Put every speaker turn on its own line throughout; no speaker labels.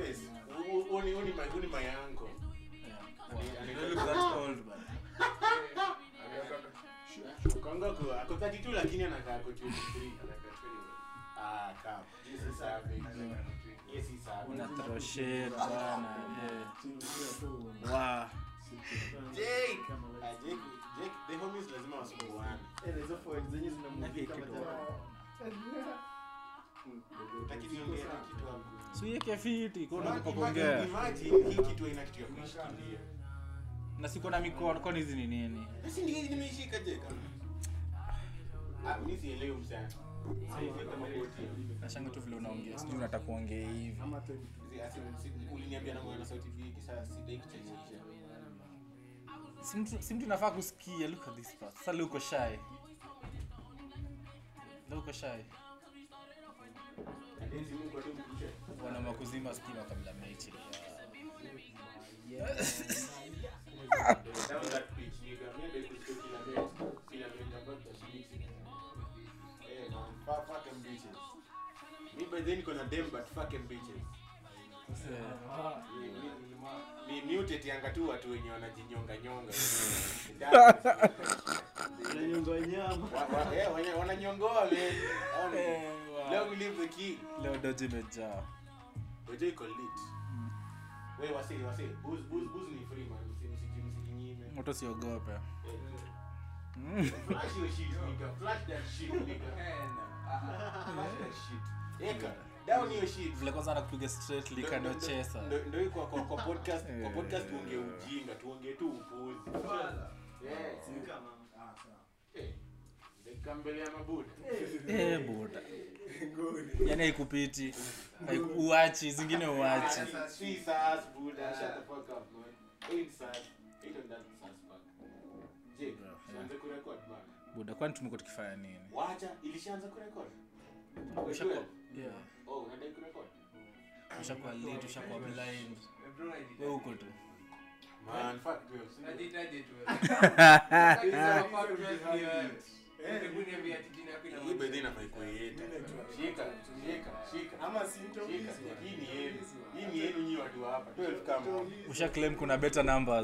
space. Hu- hu ni- hu ni my- hu ni my uncle.
Yeah. You don't look that old, man.
Kongo ako- ako 32 lakini anakaa ako 23. Ah, cap. This is savage. Yes, he's savage.
Una throw shade, bana, yeah. Wow.
Jake. Ah, Jake- Jake, the homies lazima wasumbuane. Utaki niongee na kitu hapo?
So yeke fiti, kwa
Imagine-
unataka kuongea.
imagine hii kitu haina kitu ya kuishikilia.
Na siko na mikono, kwani hizi ni nini?
Basi ndio nimeishika Jake. Ah, mimi sielewi msana. Sielewi kama boti.
Nashanga tu vile unaongea, sijui unataka kuongea hivi.
Si- asi- si- uliniambia na mwana sauti viki sasa sidai kuchachisha.
Si mtu- si mtu nafaa kusikia, look at this part. Sasa leo uko shy. Leo uko shy.
Eti Mungu atumkuche.
Wanama kuzima stima kabla mechi.
Down that pitch, nigga. Mimi ndio kusikia kila mechi. Kila mechi ambayo tutashiriki. Eh, man, fuck- fuck them bitches. Mi by then niko na dem but fuck them bitches. Ni- ni mutetianga tu watu wenye wanajinyonga nyonga. Wa- wa- eh, wenye- wananyongoa man. Hao ni- Leo we leave the king.
Leo doji imejaa.
Ojo iko lit. Wewe wasi wasi booze booze booze ni free man. Msi- msiji- msijinyime.
Mtu siogope.
Eh,
Mm.
Flash your shit, nigga. Flash that shit, nigga. Flash that shit. Eka, down your shit.
Vile kwanza anakupiga straight lick anochesa.
Ndo- ndo hii kwa kwa kwa podcast kwa
Eh.
podcast tuongee ujinga, tuongee tu upuzi. Yeah. Eh, dakika mbele ya mabuda.
Eh, buda. Yaani haikupiti. Haiku- Uachi, zingine uachi.
Si sas, buda. Shut the fuck up, man. Ain't sas. Ain't on that sas fuck. Jake, tuanze kurekod, man.
Buda, kwani tumekuwa tukifanya nini?
Wacha, ilishaanza kurekod?
Ushakuwa yeah.
Oh, unadai kurekod?
Ushakuwa late, ushakuwa blind. Wewe uko tu.
Man, fuck 12. Hii by then inafai kuwa yetu. Shika, shika, shika. Shika. Hii ni yenu. Hii ni yenu nyi watu wa hapa. 12 kama.
Usha claim kuna better numbers.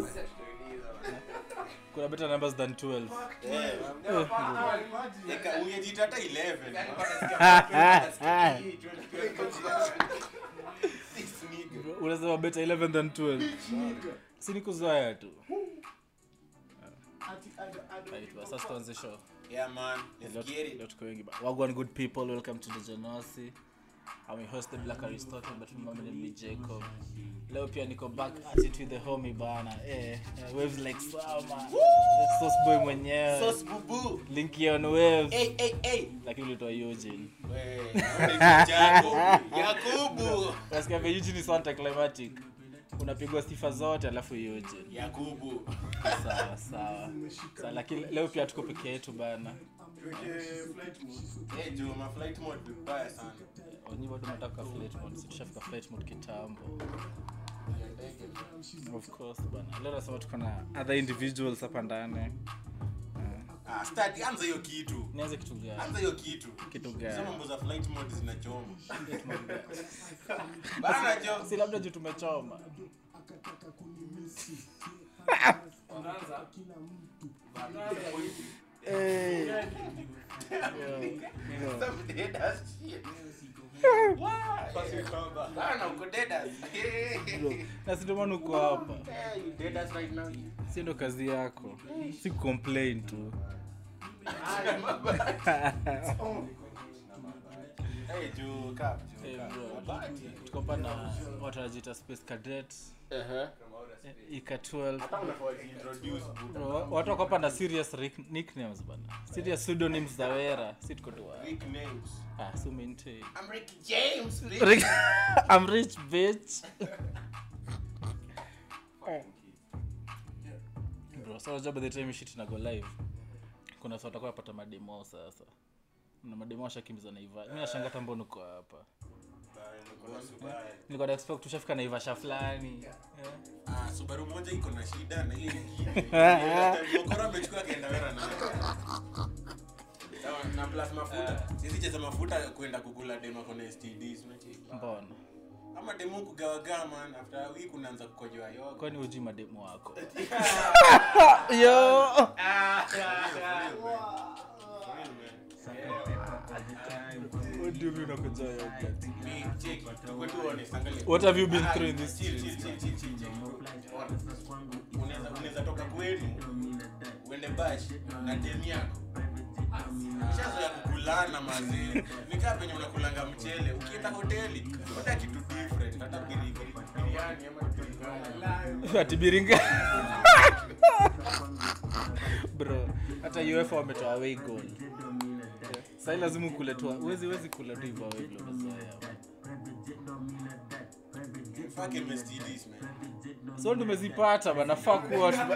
Kuna better numbers than 12.
Eh. Eka ungejita hata 11. This nigga.
Unasema better 11 than 12. Si ni kuzoea tu. Right, basi sasa tuanze show.
Yeah man,
Leo
let's get it.
leo tuko wengi ba- Wagwan good people, welcome to the Genosi. I'm your host the Black Aristotle, but my name is Jacob. Leo pia niko back at it with the homie bana. Eh, eh, waves like summer. Sauce boy mwenyewe.
Sauce bubu.
Linky on waves.
Hey, hey, hey.
Lakini ulitoa Eugene.
We, naona Jacob. Yakubu.
Unasikia vile Eugene is anticlimactic. Unapigwa sifa zote alafu Eugene.
Yakubu.
Sawa sawa. Sawa lakini leo pia tuko peke yetu bana.
Eh, Joe, ma flight mode vibaya sana.
Wenyewe bado nataka flight mode. Sisi tushafika flight mode kitambo.
Ya ndege.
Of course bana. Leo nasema tuko na other individuals hapa ndani.
Ah, start anza hiyo kitu.
Nianze kitu gani?
Anza hiyo kitu.
Kitu
Sasa
gani?
mambo za flight mode zinachoma. Bana jo.
Si labda juu tumechoma. Eh.
Some dead ass shit. Why? Bana uko dead ass.
Na si ndio maana uko hapa.
Hey, you dead ass right now.
Si ndio kazi yako. Si complain tu.
Hey, Joe, cap, Joe,
Eh,
cap.
bro.
Mabati.
Tuko hapa na watu wanajiita Space Cadet.
Uh-huh.
eh, Ika 12.
Hata unafaa ujiintroduce, buda.
Bro, watu wako hapa na serious rick- nicknames bana. Serious pseudonyms za wera. Si tuko tu wa-
Rick names.
Ah, so maintain.
I'm Ricky James, Rick.
Rick, I'm rich bitch. Bro, so unajua by the time shit inago live. Kuna watu watakuwa wapata mademo sasa. Na mademo washakimbiza na Iva. Mimi nashanga hata mbona uko hapa. Nilikuwa na expect tushafika na Ivasha fulani. Eh.
Ah, Subaru moja iko na shida na ile nyingine. Mokoro amechukua kaenda wera nayo. Sawa, na plus mafuta. Sisi cheza mafuta kwenda kukula dema kona STDs unacheki.
Mbona?
ama demu kugawagawa man after week unaanza kukojoa yoga
kwani uji mademu wako yo Udumi unakuja yogurt.
Me, check, tuko tu honest, angalia.
What have you been
Ah,
through in this
chill,
streets,
chill, chill, chill, chill, chill. Unaweza- unaweza toka kwenu uende bash na dem yako shazo ya kukulana mazee nikaa penye unakulanga mchele ukienda hoteli hata kitu different hata biri- biri- biriani ama kitu gani.
ati biringa bro hata uefa wametoa away goal sai lazima ukuletwa wezi wezi kula tu hivyo away goal umezoea.
Fucking STDs, man.
so tumezipata banafaa kuwa tu-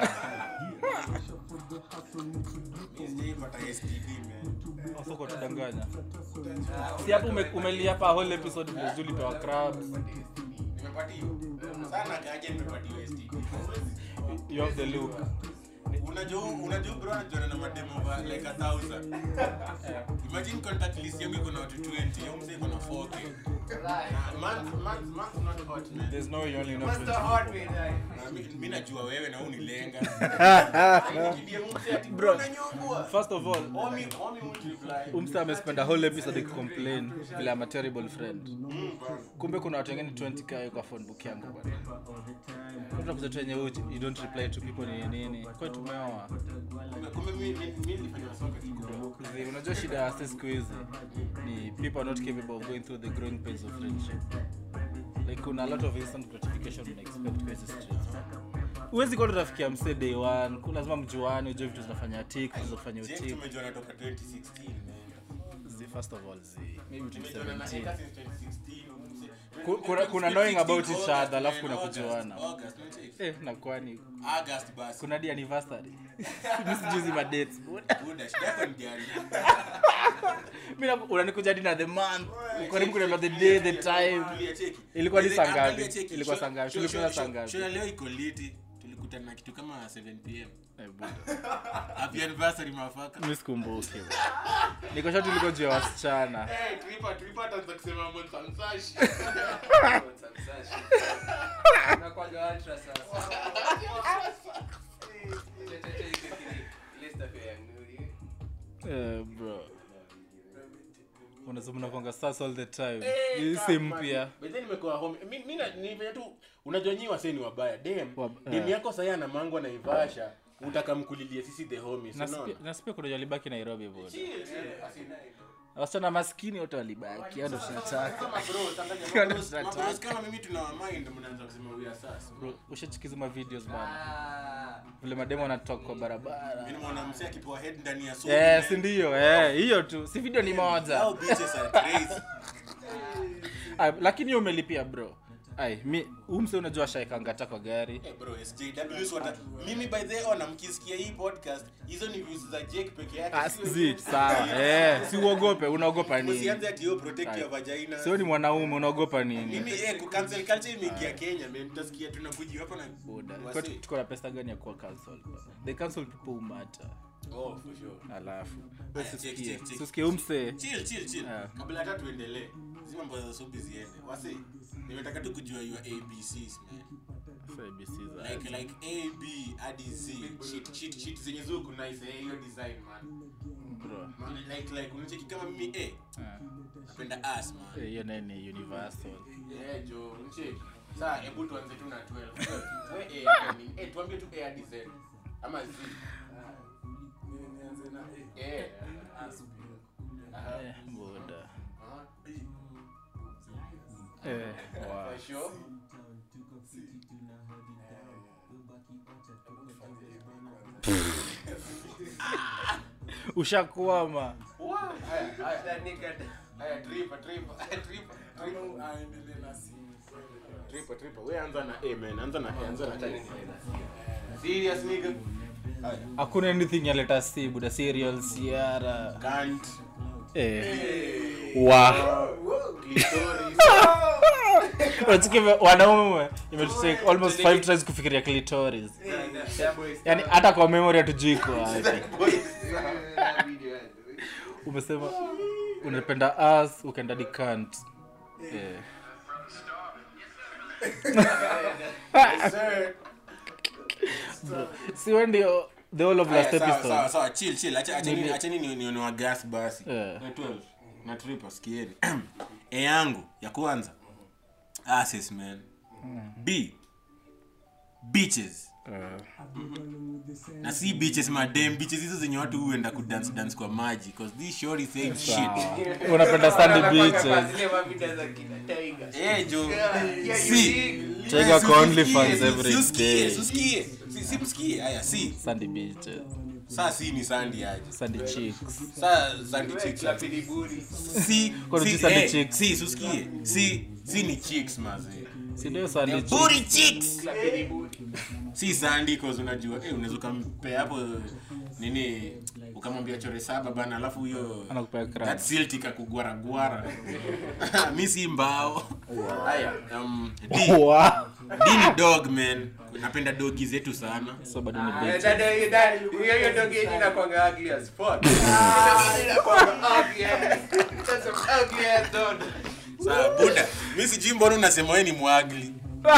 Mi sijaipata STD, man.
Sasa kwa tudanganya si hapo ume- umelia hapa whole episode vile Zuli pewa crabs
Nimepatiwa. Sana kaje nimepatiwa STD.
you have the look
unajua unajua bro anajuana na mademo va like a thousand imagine contact list yangu iko na watu 20 yo mzee iko na 4k Na month month month not hot man
there's no way you only know
Master
20.
Hot Wheel, eh.
na mi- mi najua wewe na unilenga Nikidia mzee ati
Bro.
unanyongwa
first of all
Omi omi won't reply
umsta amespend a whole episode akicomplain vile I'm a terrible friend
Mm, bro.
kumbe kuna watu wengine 20 k kwa phone book yangu bwana utakuza tu yenye uji you don't reply to people ni nini kwa tumeoa
Kumbe- kumbe mi mi mi nilifanya soka kidogo
Zi, unajua shida ya sisi siku hizi ni people are not capable of going through the growing pains of friendship like kuna a lot of instant gratification una expect kwa hizi streets huwezi kuwa tutafikia mse day one ku- lazima mjuane ujue vitu zinafanya tik vitu zinafanya
Jake
utik
tumejua natoka 2016 man
zi first of all zi maybe
Tumejua na
2017
Eka since 2016 mzee.
Ku- kuna- kuna knowing about each
2016
other, alafu kuna
August,
kujuana.
August, unacheki?
eh na kwani
August basi
kuna di anniversary mi sijuzi madates
Buda, shida yako ni gani?
mi na- unanikuja hadi na the month karibu kuna the day the time
Tulia, cheki.
Ilikuwa ni
Ile-
saa ngapi?
angalia, cheki.
Ilikuwa
Show-
saa ngapi?
show-
Tulikutana
show-
saa
show-
ngapi?
show ya leo iko liti tulikutana na kitu kama 7 pm
Eh, buda.
happy anniversary mafaka
mi sikumbuki nikosha tuliko juu ya wasichana
Eh, tulipa- tulipa ataanza kusema Monsansashi.
Unakuwaga ultra sasa. Tete iko kile- ile stuff ya Nuri.
Eh, bro unasema unakwanga sasa all the time
Eh,
hii si
kama-
mpya
By then nimekuwa home. Mi- mi na- ni venye tu unajua nyi wasee ni wabaya dem
Wab-
dem
eh.
yako sahii ana mangwa na ivasha utakamkulilia sisi the homies
Na
unaona?
sipi- na sipia kuna walibaki nairobi buda
Chill, chill. As in,
wasichana maskini wote walibaki hao ndo tunataka
kama bro, Tanzania,
Kama
mabros-
tunataka.
mabros kama mimi tuna wamind mnaanza kusema we are sus.
Bro, ushachikiza ma videos bana
Ah.
vile mademo wanatoka kwa barabara
Mimi nimeona msee akipewa head ndani ya suit,
Eh,
man.
si ndio eh, hiyo tu si video ni moja
Hao bitches are crazy.
Ay, lakini hiyo umelipia bro ai mi umse unajua shaekangata kwa gari
Eh, bro, SJWs wata- mimi by the way, ona mkisikia hii podcast hizo ni views za Jake peke yake
Ah,
sio
zi
yetu.
sawa eh, si uogope unaogopa nini
Msianze ati yo protect
Aye.
your vagina.
sio ni mwanaume unaogopa nini
mimi eh kucancel culture imeingia Kenya man mtasikia tunakujiwa hapa na
Buda.
wasi-
Kwa- tuko na pesa gani ya kuwa cancel they cancel people who matter
Oh, for sure.
alafu
Aya, check, check, check.
usikie umse
Chill, chill, chill.
Ah.
kabla hata tuendelee hizi mambo za sobi ziende wasi nimetaka tu kujua your abcs man like like a b hadi z shit shit shit zenye zuku nice eh hiyo design man Man, like like unacheki kama mimi eh napenda ass man
hiyo naye ni universal
eh jo unacheki sasa hebu tuanze tu na 12 we eh hapa ni eh tuambie tu a hadi z ama z eh Aha.
Eh, buda
Aha.
Eh, wow.
For sure.
ushakwama
Wow. Haya, haya.
Utanika-
Haya, tripa, tripa, tripa, tripa. Tripa, tripa. We anza na A, man. Anza na A, anza na A. Serious, nigga? Haya.
hakuna anything yaleta si buda serial siara
Can't.
eh. wa
Clitoris.
unachiki wanaume imetutake almost five tries kufikiria clitoris yani hata kwa memory hatujui iko wapi umesema unapenda us ukaenda di kant eh.
Yes, sir.
si wewe ndio the whole of last
Aya, sawa,
episode
sawa, sawa, chill, chill. Acha- acheni-
Nili-
acheni ni- nione wa gas basi
Yeah.
Na 12, na triple, sikieni e yangu ya kwanza asses man b beaches na si beaches madem beaches hizo zenye watu huenda kudance dance kwa maji cause this shorty saying shit
Sawa. unapenda sandy beaches
Zile mavida za kina Tiger.
eh jo
Yeah, yeah,
si
you see?
Tiger
Si
kwa
usikie,
OnlyFans
si-
every
si usikie,
day.
si usikie. Si- si msikie aya si
sandy beaches
saa si ni sandi aje
sandy chicks
saa sandi
Wewe
chicks
clap ili buri.
si
Kuna
si
chicks and
eh,
chicks.
si si usikie si si ni chicks maze
si ndio sandy chicks
booty chicks
Clap ili buri.
si sandi cause unajua eh unaweza ukampea hapo nini ukamwambia chore saba bana alafu huyo
anakupea
that
crack
silt ikakugwaragwara mi si mbao haya um, D.
Wow.
D ni dog man napenda dogi zetu sana
so bado ni
Ah,
beach
dada, hiyo dada, hiyo- hiyo dog yenyewe inakuanga ugly as fuck. Hiyo dog yenyewe inakuanga ugly as- That's some ugly ass dog.
saa buda mi sijui mbona unasema we ni mwagli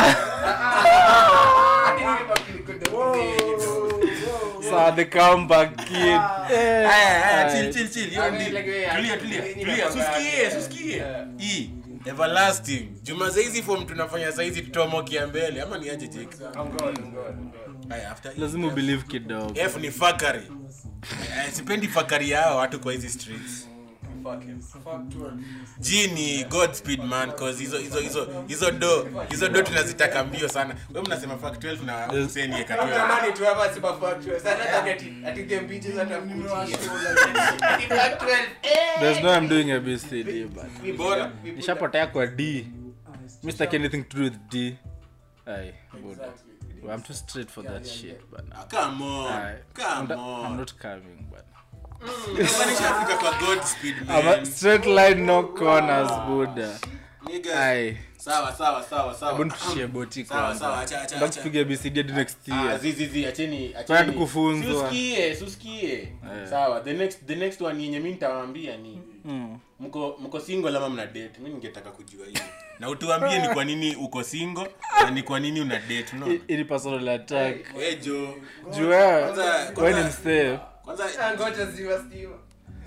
Hadi mimi makiliko dog yenyewe.
so the comeback kid Eh,
Aya, aya,
aye.
chill, chill, chill. Hiyo
I
ndi-
mean, like, yeah,
tulia,
I-
tulia,
I-
tulia.
I-
Susikie,
I-
susikie.
Yeah.
E, everlasting juma saizi form tunafanya saizi tutomokia mbele ama ni aje Jake?
I'm God, I'm God, I'm God.
Aya, after E,
lazima ubelieve kidogo
F ni fakari Eh, sipendi fakari yao watu kwa hizi streets
Fuck him.
G ni Godspeed man cause hizo hizo hizo hizo do hizo do tunazitaka mbio sana. Wewe mnasema fact 12 na Hussein yeka 12.
Natamani tu hapa super factual. Sasa nataka ati ati game bitches hata mkuchie. Ati factual. Eh.
there's no i'm doing a bcd but
We put
Bora.
up- we put
nishapotea kwa d mi sitaki anything to do with d Aye, buda. Well, i'm too straight for that shit but
Ah, Come on.
Aye. I'm,
Come
not- I'm
on.
not coming but
Sasa nishafika kwa Godspeed
I'm
man.
a straight line no corners buda
Niggas.
ai
Sawa sawa sawa sawa.
hebu tushie boti
Sawa sawa
kwanza
acha acha.
Nataka
acha.
tupige bcd hadi next
Ah,
year
zi zi zi acheni
Tunataka
acheni.
kufunzwa.
Susikie, susikie. Sawa, the next the next one yenye mimi nitawaambia ni
Mm.
mko mko single ama mna date. Mimi ningetaka kujua hiyo. Na utuambie ni kwa nini uko single na ni kwa nini una date, no?
I- ili personal attack
Eh jo.
juu wewe
Kwanza-
wewe ni
kwanza-
msee
Kwanza
Ah, ngoja ziwa stima.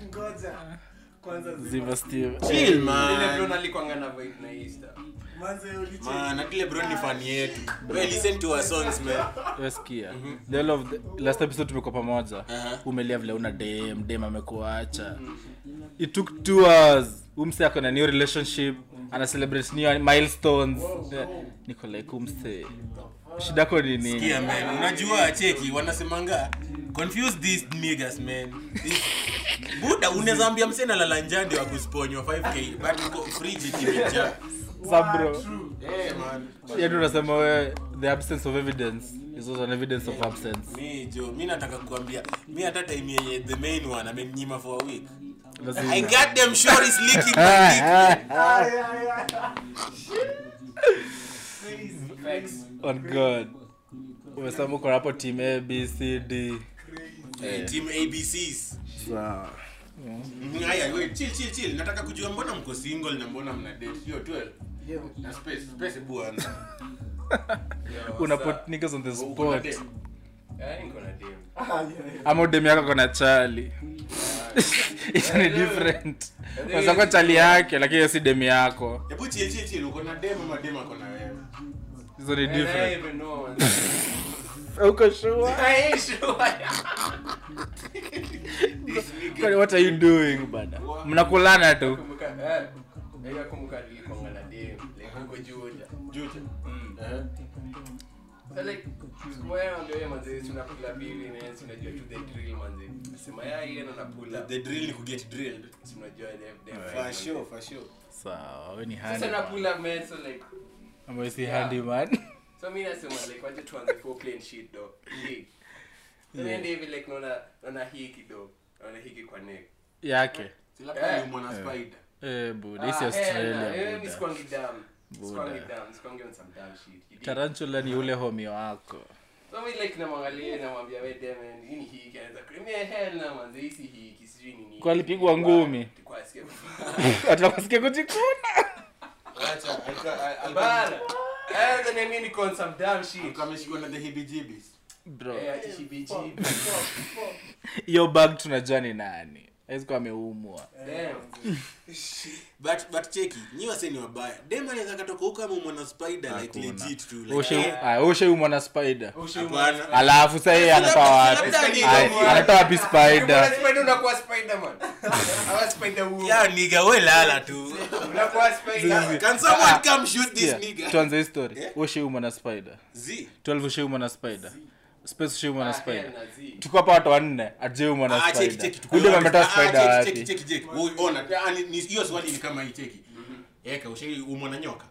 ziva steve
chill
Ile
man.
bro nalikwanga na vibe na Easter.
Man, akile bro ni fan yetu. We listen to our songs man.
weskia the whole of the, last episode tumekuwa pamoja
Aha.
umelia vile una dem dem amekuacha it took two hours umse ako na new relationship ana celebrate new milestones Eh, niko like umse shida yako ni nini
Kia man, unajua cheki wanasemanga confuse these niggas man. This- Buda unaweza ambia msee nalala njaa ndio akusponywa 5k but uko fridge kimejaa.
sabro
Eh man.
yani unasema we the absence of evidence is also an evidence of absence
Mi jo, mi nataka kuambia mi hata time yenye the main one amenyima for a week.
Lazima-
I got them shorties licking my dick.
Facts.
on god umesema uko hapo team a b c d
Eh, Team ABCs.
sawa
Mhm, Haya, wait, chill chill chill. Nataka kujua mbona mko single na mbona mna date. Hiyo 12. Na space, space bwana.
Yo,
una
what's
put
up?
niggas on the
Uko na
spot
date?
Eh, niko na dem.
ama udem yako kona chali Hiyo ni different wazako chali yake lakini hiyo si dem yako
Hebu chill chill chill. Uko na dem ama dem ako na wewe?
hizo ni
And I
different
even know.
uko sure
I ain't sure.
Kwani what are you doing bada mnakulana tu
Kumbuka, eh, ila kumbuka nilikwanga na dem, like huko Juja.
Juja.
Mm.
Eh.
So like, siku moja naambia wewe manze, tunakula bibi na yeye unajua tu the drill manze. Sema ya yeye na nakula.
The drill ni kuget drilled.
Si unajua dem dem.
For sure, for sure.
sawa we ni
Sasa
handy
nakula man so like
ama si
Yeah.
handy man
so mi nasema like wacha tuanze foreplay and shit dog. Hii. So
Yeah.
niende hivi like naona naona hii kidogo. Naona hiki kwa neck.
yake
Si labda
Eh.
ni mwana spider.
eh buda hisi
Ah, hell nah.
australia
Eh, mi
buda
sikwangi dumb. Sikwangi
Buda.
dumb. Sikwangi on some dumb shit. You dig?
tarantula ni ule homio wako
So mi like namwangalia namwambia we demen hii ni hiki anaweza kuambia hell na manze hii si hiki sijui ni nini.
Kwa alipigwa ngumi.
Kwa asikia.
atakusikia kujikuna
Acha, alikuwa- al- alikuwa-
Bana. Eh, then I mean niko on some damn shit.
Kama ameshikwa na the hibijibis.
bro
Eh, ati shibichi.
hiyo bag tunajua ni nani aizikuwa ameumwa
Damn.
But but cheki, nyi wase ni wabaya. Dem anaweza katoka huko kama mwana spider like
Hakuna.
legit tu. Like, eh,
usheumwa na spider
hapana.
alafu sahii anatoa wapi
Labda ni
Ay,
kama-
anatoa wapi spider
Unakuwa spider unakuwa Spider-Man. Ama Spider-Woman.
Ya nigga we lala tu.
Unakuwa Spider.
Can someone come shoot this
Yeah,
nigga?
tuanze histori
Yeah.
usheumwa na spider
Z.
12 usheumwa na spider space usheumwa na
Ah,
spider
hell na Z.
tuko hapa watu wanne ajeumwa na
Ah, cheki,
spider
cheki, tuko
kuja
wapi?
ametoa
Ah,
spider
cheki,
wapi
cheki, cheki, cheki. Oi, ona. Ah, ni- ni- hiyo swali ni kama hii cheki. Eka ushai umwa na nyoka.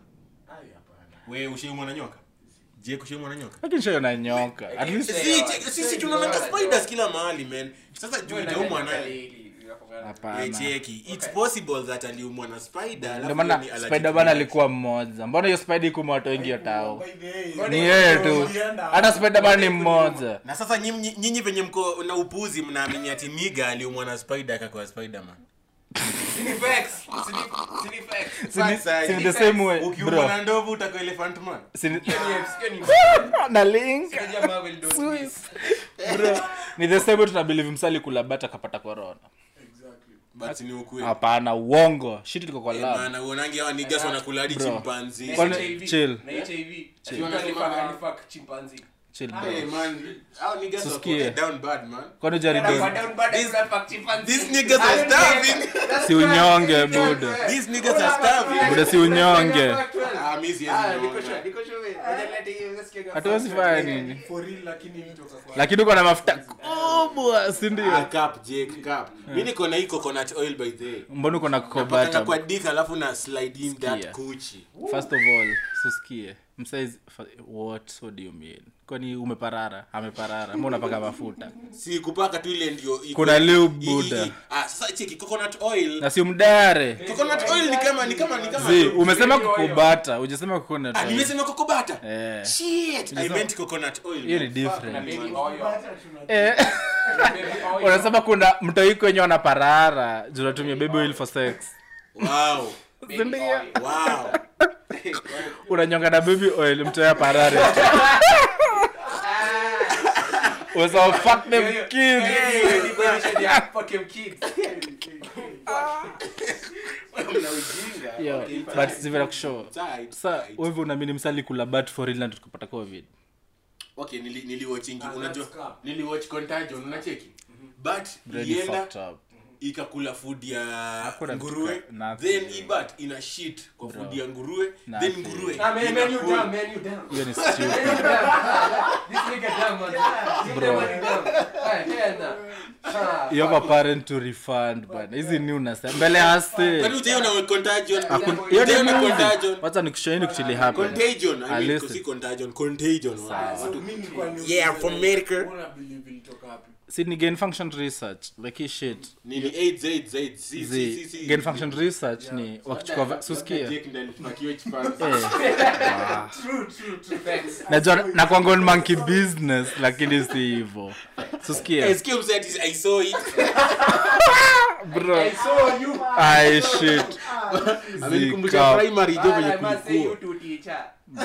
We ushai umwa na nyoka. Je, kushai umwa na nyoka?
lakini shaiona nyoka at least
Si, cheki, sisi tunaona spiders kila mahali man. Sasa juu itaumwa na
hapana
Eh, cheki. It's possible that aliumwa na spider. alafu
ndio maana
ni allergic
spider bana
to
alikuwa mmoja mbona hiyo spider ikuma watu wengi yotao
Mbona
ni
hiyo
yeye tu hata spider bana ni mmoja
na sasa nyinyi nyinyi venye mko na upuzi mnaamini ati niga aliumwa na spider akakuwa spiderman
Sini facts. Sini- sini facts.
Si ni-
Sasa,
si ni
hivi
the same way
ukiumwa
bro
na ndovu utakuwa elephant man
Si ni-
Hiyo ni- hiyo ni-
na link
Sija Marvel don't miss.
bro ni the same way tunabelieve msali kula bata akapata corona
but ni ukweli
hapana uongo shit liko kwa
Eh,
lab
maana uonangi hawa niggas wanakula hadi
Bro.
chimpanzee.
Na
Kwani-
HIV.
chill.
Na HIV.
Chill.
Mtu alifuck- alifuck chimpanzee.
chill bro
Hey, man, hao niggas wako
Tusikie.
down bad, man.
kwani
Na
jaribu
kwa down bad
These-
alifuck chimpanzee.
these niggas are
I don't
starving.
care. That's
Si unyonge,
twelve.
buda.
These niggas are starving.
Buda, si unyonge.
Ah, mi siwezi
Ah,
nyonga.
niko sure, niko sure wewe. Ngoja nilete hiyo, nasikia kama-
hatuwezi fanya nini lakini uko na mafuta kubwa si
Ah,
ndio
cap, Jake, cap. Mi niko na hii coconut oil by the way.
mbona uko na
Napakanga
kokobata
kwa dick alafu na slide in that
Sikia.
kuchi.
first of all susikie msaiz what what do you mean kwani umeparara ameparara mbona unapaka mafuta
si kupaka tu ile ndio iko-
Kuna lube,
i- i-
Buddha.
i- ah, sasa cheki coconut oil
na si mdare
coconut oil ni kama ni kama ni kama
zi umesema kukubata ujasema coconut
ah
oil.
nimesema kokobata
Eh,
shit i meant coconut oil
hiyo ni
Na
different
baby oil.
Eh,
Baby oil.
unasema kuna mtoiko wenye wanaparara juu natumia baby oil for sex
wow
Baby
Sindio?
oil.
wow
unanyonga na baby oil mtoya parare unasema fuck them kids
Hey, ni definition ya fucking kids.
Mna ujinga
Yo,
Okay,
but
fine.
sivera kushow
Tight,
sa
tight.
wewe unaamini msali kula bat for real na tukapata covid
okay nili niliwatchingi unajua
that's cap.
niliwatch contagion unacheki but
Really
ilienda
fucked up.
ikakula food ya
Hakuna
nguruwe
kitu ka- nothing,
then
bro.
ibat ina shit kwa food ya nguruwe then
Nothing.
nguruwe
Ah, man, man, you
inakula.
dumb, man, you dumb.
hiyo ni
Man, you
stupid
dumb. This nigga dumb, man. This
Bro.
nigga man, dumb. Ah, hell nah. Ah,
you have a
fuck
parent to refund bana hizi ni unasema mbele hase
Kwani hujaiona contagion
Hakun- hiyo ni
Hujaiona
movie.
contagion
wacha nikushaini kuchili happen
contagion I
Ah,
mean
listen.
si contagion contagion
Sawa.
watu Yeah, from America.
si ni gain function research like hii shit
nini AIDS AIDS AIDS si si si
zi
si
gain function research ni wakichukua va- susikia
Jake ndiye alipakiwa chipans.
Eh,
Facts.
najua na kwangon monkey business lakini si hivyo
Eh,
susikia
sikia mzee ati I saw it
bro
I saw you.
ai shit
amenikumbusha
Zika.
primary jo
Ah,
venye
I must say you
kulikuwa
too, teacher.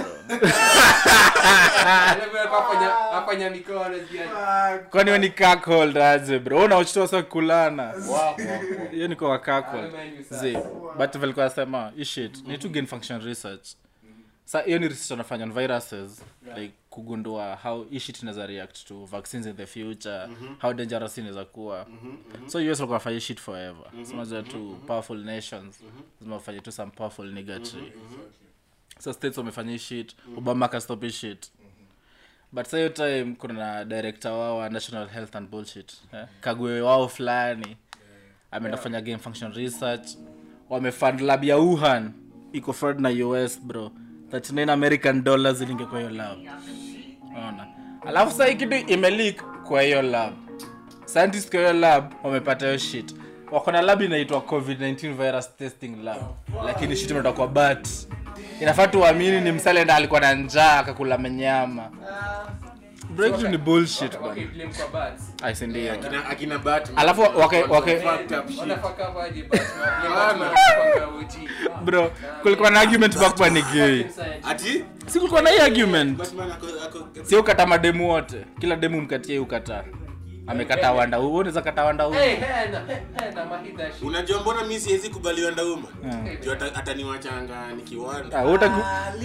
Alafu afanya afanya mikono ziani.
kwani we ni cuckold aje bro Wewe unauchitoa sa kulana hiyo ni kwa
Ah,
cuckold
man, you
zi
suck.
but vilikuwa nasema hii shit ni to gain function research sa hiyo ni research wanafanya on viruses like kugundua how hii shit inaweza react to vaccines in the future how dangerous inaweza kuwa so us walikuwa wanafanya hii shit forever so unajua tu powerful nations lazima wafanye tu some powerful niggatry so states wamefanya hii shit obama akastop hii shit but sa hiyo time kuna na director wao wa national health and bullshit eh? kagwe wao fulani ameenda kufanya game function research wamefund lab ya wuhan iko fund na us bro 39 american dollars ilinge kwa hiyo lab ona alafu saa hii kitu imelik kwa hiyo lab scientist kwa hiyo lab wamepata hiyo shit wako na lab inaitwa covid-19 virus testing lab lakini shit imetoka kwa bat inafaa tuamini ni msalenda alikuwa na njaa akakula manyama bro kitu ni bullshit bana
Okay, blame kwa bats.
Ai, si ndio
akina akina Batman
alafu wake wake
fucked up shit
Wanafaka aje bats, man? Blame
Bana.
bats, man, wanafaka uchi.
bro kulikuwa na argument bakwa ni gay
ati
si kulikuwa na hii argument
Batman ako ako
si ukata mademu wote kila demu mkatie ukata amekata wanda huu unaweza kata wanda huu
Hey, hena, hena, mahida shit.
unajua mbona mi siwezi kubaliwa ndauma
Yeah.
juu ata- ataniwachanga nikiwanda
Ah, utaku-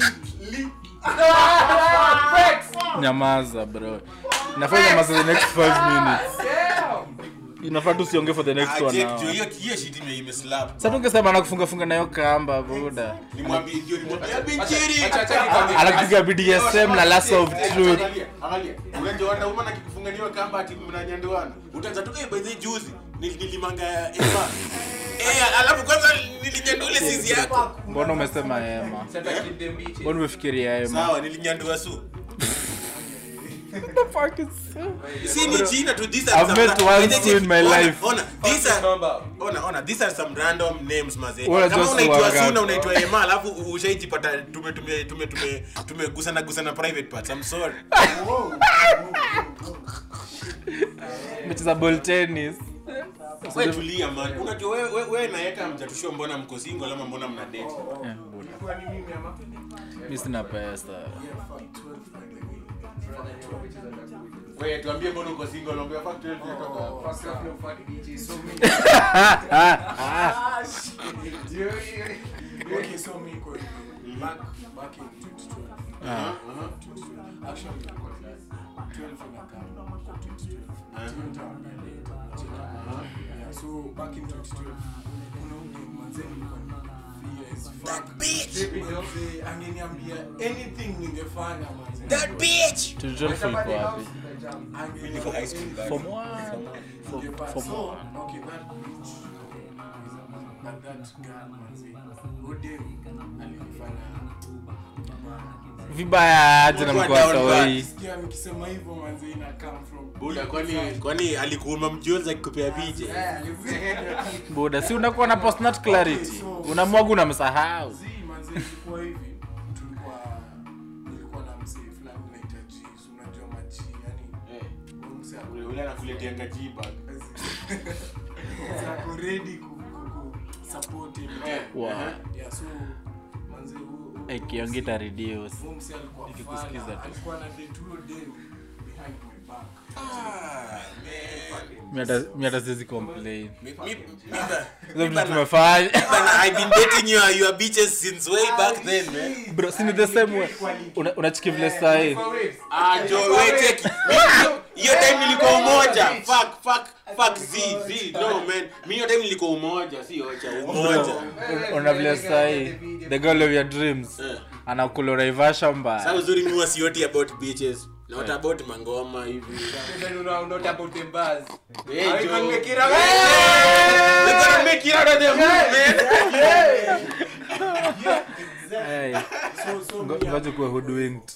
Ah, Flex!
nyamaza bro nafaa nyamaza the next 5 minutes
Damn!
inafaa tu usiongee for the next
Ah,
one
Jake,
hour
juu hiyo hiyo shit ime imeslap
sasa tungesema nakufungafunga nayo kamba buda
nimwambie hiyo nimwambie
Acha-
bichiri
acha- acha nikwambie.
anakupiga bdsm na last of truth
Angalia, angalia. unajua wanaume na kikufunganiwa kamba ati mnanyanduana utaanza tu eh by the way, juzi nil- nilimanga ema eh alafu kwanza nilinyandua ile sisi yako
mbona umesema ema
Sasa keep them bitches.
mbona umefikiria ema
sawa nilinyandua su
The fuck is
si ni jina tu these are
I've
some
met
ra-
one
By the way,
Sue in my
ona-
life.
ona these are
Number.
ona ona these are some random names mazee
Wala
kama
just
unaitwa
wangapi.
Suna unaitwa Ema alafu ushaijipata tume tume tume tume tumegusana gusana private parts I'm sorry
mecheza ball tennis
wewe tulia man unajua wewe wewe we naeka mjatushua mbona mko single ama mbona mna date
Eh, buda. mi sina pesa
wewe tuambie mbona uko single unaambia fuck 12 inatoka
Fuck up your fuck bitches.
Okay, so me iko hivi. Back back in 2012.
Ah.
Actually, ilikuwa 12 inakaa kwa 2012. Hiyo nitaangalia, nitacheka. Yeah, so back in 2012, kuna huyu mzee nilikuwa nimemfia as fuck. Mzee angeniambia anything ningefanya mzee.
that bitch
tulitrolful iko wapi
Angeniambia
Niko high school
anything.
back.
form one Form-
Ningefanya.
form
So,
one
okay, that bitch, that- that girl, manze, huyo dem alinifanya
vibaya aje na
Ulikuwa down
mkoasawai
Sikia nikisema hivyo manze ina come from
buda kwani kwani alikuuma mjuzi akikupea picha
buda si unakuwa na postnat clarity unamwaga unamsahau
Zii, manze ilikuwa hivi tulikuwa nilikuwa na msee fulani naita Jeeves, unajua maji yani huyo msee ako-
ule ule anakuletea kajiba
msee ako ready ku- ku- ku support him.
Wow.
Yeah, so manze huyo- huyo-
ikiongita reduce
huyo msee alikuwa
Nikikusikiza
fala,
tu.
alikuwa na date huyo dem behind my back.
Mi hata- mi hata siwezi complain
Mi- mi- mi ba-
hizo vitu
bana-
tumefanya
bana, I've been dating your, your bitches since way back then, man.
bro si ni the same way Una- unachiki vile sahi
Ah, Jo, we cheki. Mi- hiyo time nilikuwa umoja. Fuck, fuck, fuck, Z, Z. No, man. Mi hiyo time nilikuwa umoja, si ocha, umoja.
una vile sahi the girl of your dreams
Eh.
anakulora ivasha
Sasa
mbaya
uzuri mi huwa sioti about bitches. Not about mangoma hivi.
Then una- not about the buzz.
Hey,
I
Jo.
can make it up.
We gotta make it out of the mood, man.
Hey,
So- so
ngo-
me-
ngoja kuwa hoodwinked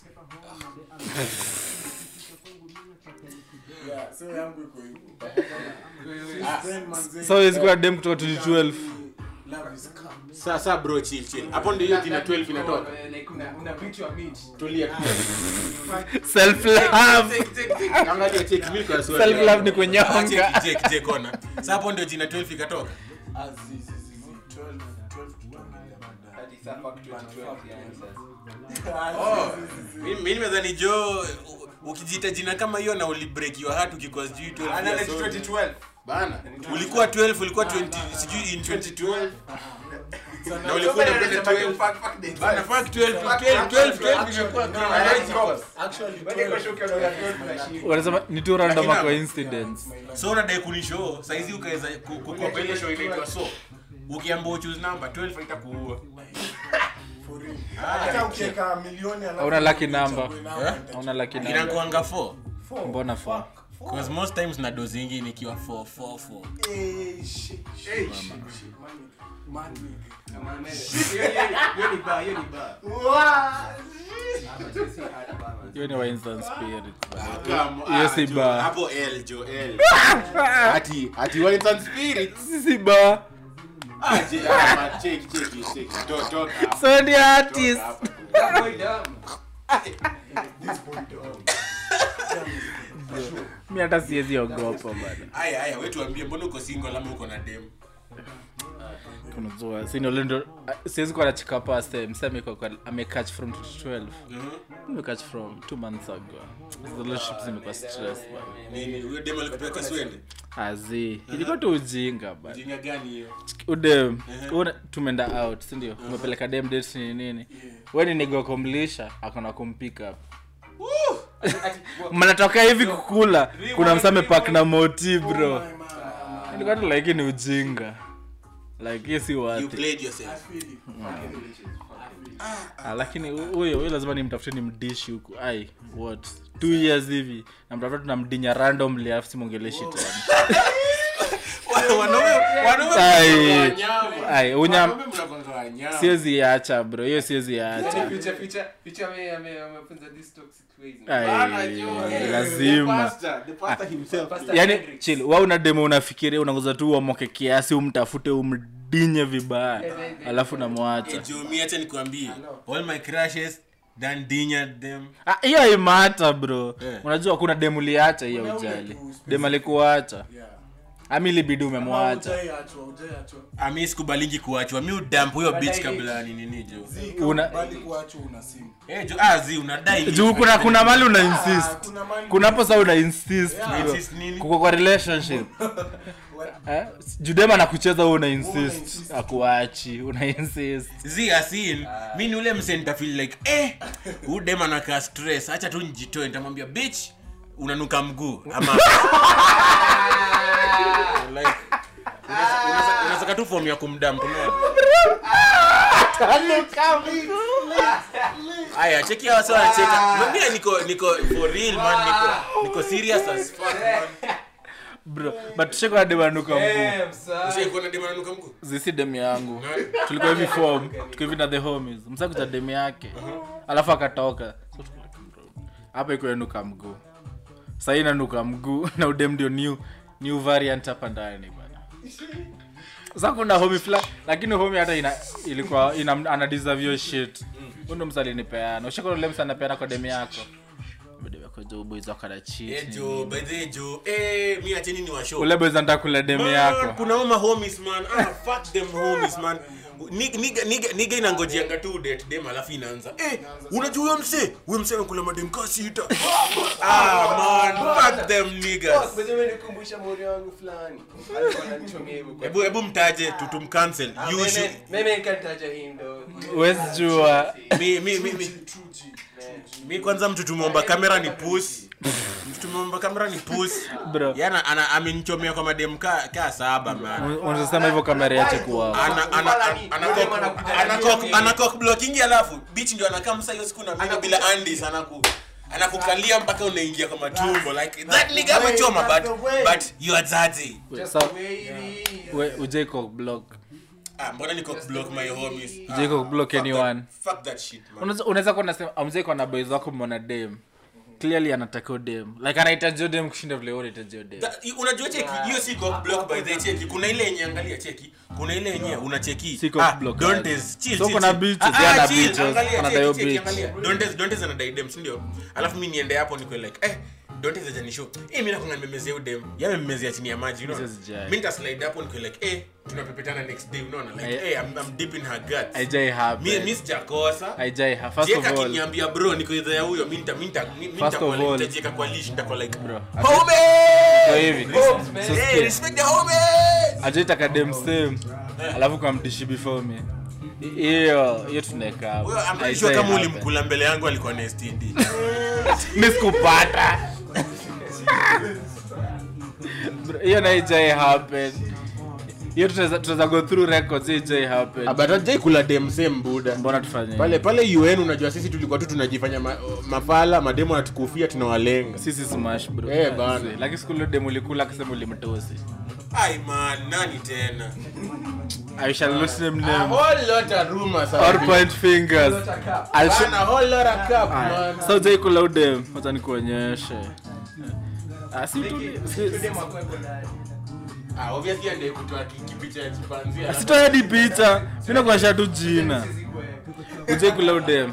yeah, so yangu iko hivyo. Then manze-
so hawezi kuwa dem kutoka 2012
Love is come.
Sasa bro, chill, chill. Hapo ndio hiyo jina 12 inatoka.
Eh, like una- una beat your meat.
Tulia.
self love
Angalia, check, mi kwa swali.
self love ni
Ah,
kunyonga
check, check, check, ona. Sasa hapo ndio jina 12 ikatoka.
Ah, zi- zi- zi- zi. 12 12 tutaongelea baadaye.
Hadi saa fuck 2012 yani sasa.
Ah, zi-
Oh,
zi- zi- zi.
mi mi nimedhani jo u- ukijiita jina kama hiyo na ulibreak your heart ukikuwa sijui 12
Ah,
years
nani
old.
2012?
bana ulikuwa 12 ulikuwa 20 sijui in 2012 na ulikuwa
Somebody
unapenda
anasema
12
fuck- fuck the
bana
time.
fuck 12
Fuck-
12 12 12
Actually,
imekuwa
no,
chronological
Actually,
Wewe niko
12
shook unaona 12 unashinda.
wanasema ni tu random
Lakini-
coincidence
my life.
so unadai kunishow saizi ukaweza ku- ku- kwa ile show inaitwa so ukiambia choose number 12 haitakuua
For real. Hata ukiweka milioni alafu
Hauna lucky
uchague
number.
number,
Eh?
nita-
auna laki na
inakuanga 4
Four.
mbona fo
Fuck.
because most times na dozingi nikiwa 4 4 4
Eh, shit, shit,
Eh,
shit, shit. Man, man,
Come on, man. Hiyo- hiyo- hiyo ni bar, hiyo ni bar. Ah, but you see hard bar, man.
hiyo ni wa instant spirit
hiyo
si bar.
hapo l jo l ati ati wines and spirits
sisi ba
ah je ah ma check check check to toka hapa,
so ni
toka
artist
hapa.
That boy dumb.
this boy dog.
mi hata siwezi ogopa bana
aya aya wewe tuambie mbona uko single ama uko na dem
kunajua sinole ndo siwezi kuwa nachika paste mseme kwa kwa amecatch from 12 nimecatch from two months ago the relationship zimekuwa stress bana
Nini, huyo dem alikupea kaswende
azi ilikuwa tu ujinga bana
jinga gani hiyo
udem una- tumeenda out sindio umepeleka dem date ni nini we ni nigokomlisha akona kumpick up mnatoka hivi kukula kuna msame pak na moti bro ilikuwa tu like ni ujinga like hiyo si
you
wati
played yourself
ah, lakini hu- huyo huyo lazima nimtafute ni mdishi huku ai what two years hivi namtafuta tunamdinya randomly alafu simwongeleshi tena
wanaume wanaume
Ai.
mnakuanga wanyama.
ai unyam
Wanaume mnakuanga wanyama.
siwezi iacha bro hiyo siwezi iacha
Future- future- future ame- ame- amefunza these toxic ways.
Bana,
ai
jo, eh, the
lazima
pastor, the pastor himself.
Pastor
yani
Hendrix.
chill wa una demo unafikiria unangoza tu uamoke kiasi umtafute umdinye vibaya alafu namwacha
Eh, jo, mi acha nikwambie all my crushes done dingered them
Ah, hiyo imata bro
Yeah.
unajua kuna demu liacha hiyo
Kuna ule
ujali
tu
dem alikuacha
Yeah.
ami libidi umemwacha
Hujaiachwa, hujaiachwa.
ami sikubalingi kuachwa mi udamp huyo bitch
Badai
kabla ya nini jo
Zika,
Una-
bali kuachwa una simu.
eh jo ah zi unadai
juu kuna kuna mali una
Ah,
insist
kuna mali-
kunapo sa una insist
Yeah.
bro.
Insist nini?
kuko kwa relationship eh? judema nakucheza u una insist
insist.
akuachi una insist
zi asin mi ni ule mse nitafeel like eh huyu dem anakaa stress acha tu njitoe nitamwambia bitch unanuka mguu ama like unaweza- unaweza- unaweza tu form ya kumdamp unaona aya cheki hawa sawa wanacheka mwambie niko niko for real man niko niko serious as fuck man
bro but shekwa demanuka mguu
Damn, son.
Ushaikuwa na dem ananuka mguu
zisi demu yangu tulikuwa hivi form tuko hivi na the homies msakuta demu yake alafu akatoka So tuko like, bro, hapa iko yanuka mguu sahii nanuka mguu na udem ndio new new variant hapa ndani bana sa kuna homi fla lakini homi hata ina, ilikuwa ina, ana deserve your shit undo msalinipeana ushakona ule msa anapeana kwa demu yako demu yako jo boys wakana
eh
cheat
jo by the way, jo eh mi acheni ni washow
ule boys anataka kula demu
Man,
yako
kuna uma homies man ah, fuck them homies man Ni- niga niga- niga inangojeanga tu date dem alafu inaanza eh unajua huyo mse huyo mse amekula madem kaa sita ah man fuck them niggas
Fuck, by the way, nikumbusha mori wangu fulani alikuwa ananichomea hivyo kwa-
hebu hebu mtaje tu tumcancel
Ah,
you
mimi-
should
mimi nikanitaja hii ndo.
Huwezi jua.
mi mi mi mi
True G, true G.
mi kwanza mtu tumeomba kamera ni puss mtu tumeomba kamera ni puss
Bro.
yana ana amenichomea kwa madem ka ka saba man
unasema hivyo kamera yache kuwa
ana ana ana cock- ana cock- ana cock blocking alafu bitch ndio anakaa msa hiyo siku na mimi bila andis anaku anakukalia mpaka unaingia kwa matumbo like that nigga amechoma but but you are dirty
Just
Sa-
wait.
we ujeko block
ah mbona ni cock block my homies
ujeko block anyone
fuck that shit man
Unaweza- unaweza kuwa unasema amzeko na boys wako mona dem clearly anataka dem like anahitaji dem kushinda vile wewe unahitaji dem
That- i- unajua cheki hiyo si cock block by the cheki kuna ile yenye angalia cheki kuna ile yenye unacheki
Si cock block,
don't
aje.
is chill
So
chill,
kuna
chill.
bitches,
Ah,
yeye
ah,
ana
chill,
bitches,
angalia,
anadai
cheki,
hiyo
cheki,
bitch.
angalia. don't is don't is anadai dem si ndio alafu mimi niende hapo niko like eh don't is ajanisho eh mimi nakunga nimemezea udem yeye amemezea chini ya maji unaona
Mrs. Jai.
mimi nita slide hapo niko like eh tunapepetana next day unaona like
I-
eh I'm, I'm deep in her guts
haijai
mimi
happen
mimi sijakosa
haijai ha first of
Jeka
all
akiniambia bro niko idhaa ya huyo mimi nita mimi nita mimi
First of
nitakuwa-
all-
nitajieka kwa leash nitakuwa like
Bro,
home
kwa hivi so
hey
sikia,
respect the homies
ajaitaka dem same alafu kwa mdishi before me I- hiyo hiyo tunaeka hapo.
Huyo I'm pretty
Haijai
sure kama
happen.
ulimkula mbele yangu alikuwa na STD.
mi sikupata Bro, hiyo na haijai happen hiyo tutaweza tutaweza go through records hiyo haijai happen
But hajai kula dem same buda.
mbona tufanye
Pale pale UN unajua sisi tulikuwa tu tunajifanya ma, mafala mademo anatukufia tunawalenga.
sisi smash bro Eh,
Eh, bana.
lakini siku ile demu ulikula akasema ulimtosi
Ai man, nani tena?
i shall not name
A
name
whole lot of rumors.
or point fingers I'll show-
Bana, a whole lot of cup
Aya,
man.
sasa ujai kula udem wacha nikuonyeshe Ah, si tu- si-
Ah, obviously ndiye kutoa ki- kipicha ya chimpanzee.
sitoa hadi picha mi nakuonyesha tu jina ujai kula udem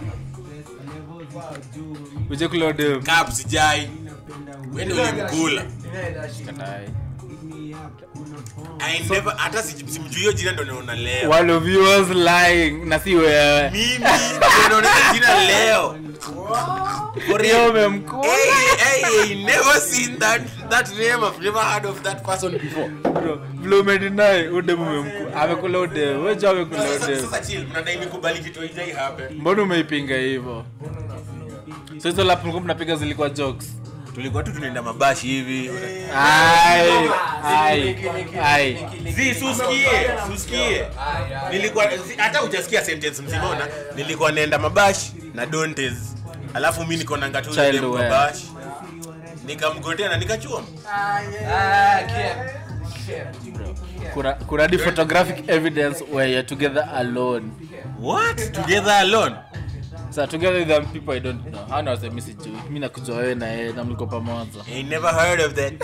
ujai kula udem
Cup sijai. Wewe ndio ulimkula.
Katai.
I never hata si- simjui hiyo jina ndo naona leo
One of you was lying na si wewe.
mimi ndo naona hiyo jina leo For
Hiyo
real.
umemkula.
Hey, hey, hey, never seen that that name. I've never heard of that person before.
Bro, vile umedeny udem umemku- amekula udem. Wewe je amekula
Sasa
udem.
sasa chill, mnadai nikubali kitu haijai happen.
Mbona umeipinga hivyo? So hizo lap mlikuwa mnapiga zilikuwa jokes.
Tulikuwa tu tunaenda mabashi hivi.
Ai, ai, ai.
Zi, susikie, susikie. Nilikuwa zi- hata hujasikia sentence mzima ona. Nilikuwa naenda mabashi na Dontes. Alafu mimi niko na ngatu
Child
ile
wear.
mabashi. Nikamgotea na nikachua.
Ah, care. Care.
Kuna kuna hadi photographic evidence where you're together alone.
What? Together alone?
Sasa together with them people I don't know. Hana wasema mimi sijui. Mimi nakujua wewe na yeye na mliko pamoja.
I never heard of that.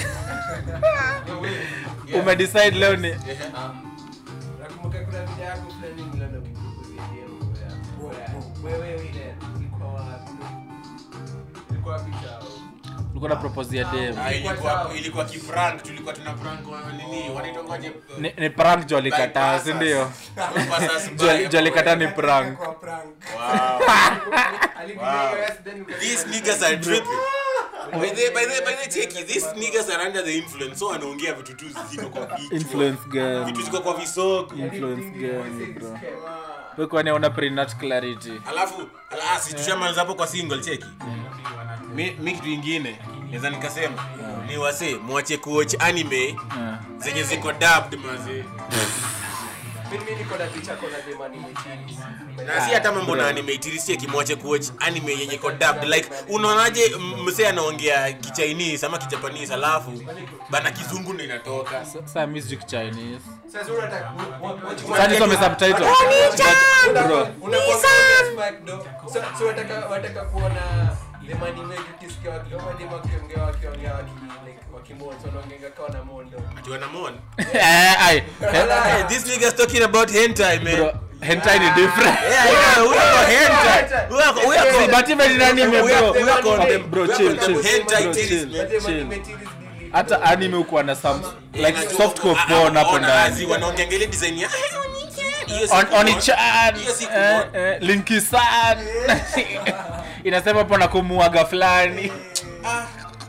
Umedecide leo ni
Nakumbuka kuna video yako fulani niliona ukipropose DM ya- wewe ile ulikuwa wapi? Ulikuwa wapi chao?
ulikuwa na propose ya dem.
Ah, ilikuwa ilikuwa kifrank tulikuwa tuna prank wa nini wanaitwa kwaje
Ni, ni prank jo alikataa, si ndio?
Bypassers
Jo
by-
jo alikataa ni prank.
Kwa prank.
Wow.
Alikuja
Wow.
hiyo yes, then uka-
These niggas are tripping. By the by the by the check these niggas are under the influence so wanaongea vitu tu ziko kwa kichwa.
Influence
Vitu
game.
ziko kwa visoko.
Influence game, bro. Wewe kwani una prenat clarity?
Alafu ala si tushamaliza hapo kwa single cheki. Mi mi kitu ingine naweza nikasema ni wase mwache kuwatch anime
Ah.
zenye ziko dubbed mazee.
Mimi niko na picha kwa dem animated.
na si hata mambo na anime itirisie kimwache kuwatch anime yenye iko dubbed like unaonaje m- msee anaongea kichinese ama kijapanese alafu bana kizungu ndo inatoka
Sasa mimi sijui Chinese.
Sasa unataka
Sasa nisome subtitle. Bro,
unakuwa Spike do. So so wataka wataka kuona the money wetu ukisikia wakiongea dem wakiongea wakiongea waki like wakimoja wanaongea kwa na mondo.
ati wanamon
Eh, ai.
hey, this niggas talking about hentai man
Bro, hentai ni different.
yeah yeah huyo kwa hentai huyo kwa- huyo
Si,
kwa
but even in anime,
huyo
bro.
huyo kwa them
Bro,
huyo
chill,
kwa them
chill.
hentai
Bro,
titties,
chill.
man.
But
chill.
animated is
Hata anime ukuwa na some like
Najua-
soft core
ah, ah,
porn hapo
ona,
ndani.
azi, wanaongea ile design ya hiyo
On
siku
on
moja-
chan.
hiyo siku
Eh,
moja-
eh, Linky san. Inasema hapo na kumuaga fulani.
Ah,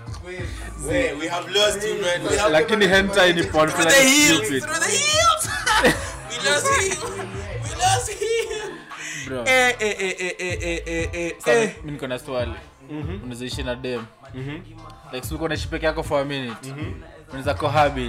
we we have lost you man we have
Lakini hentai ni porn
through the
fulani
heels
stupid.
through the heels we lost him we lost him
Bro.
eh eh eh eh eh eh eh eh
Sasa,
eh
mimi niko na swali unaweza ishi na dem like si uko naishi peke yako for a minute unaweza cohabit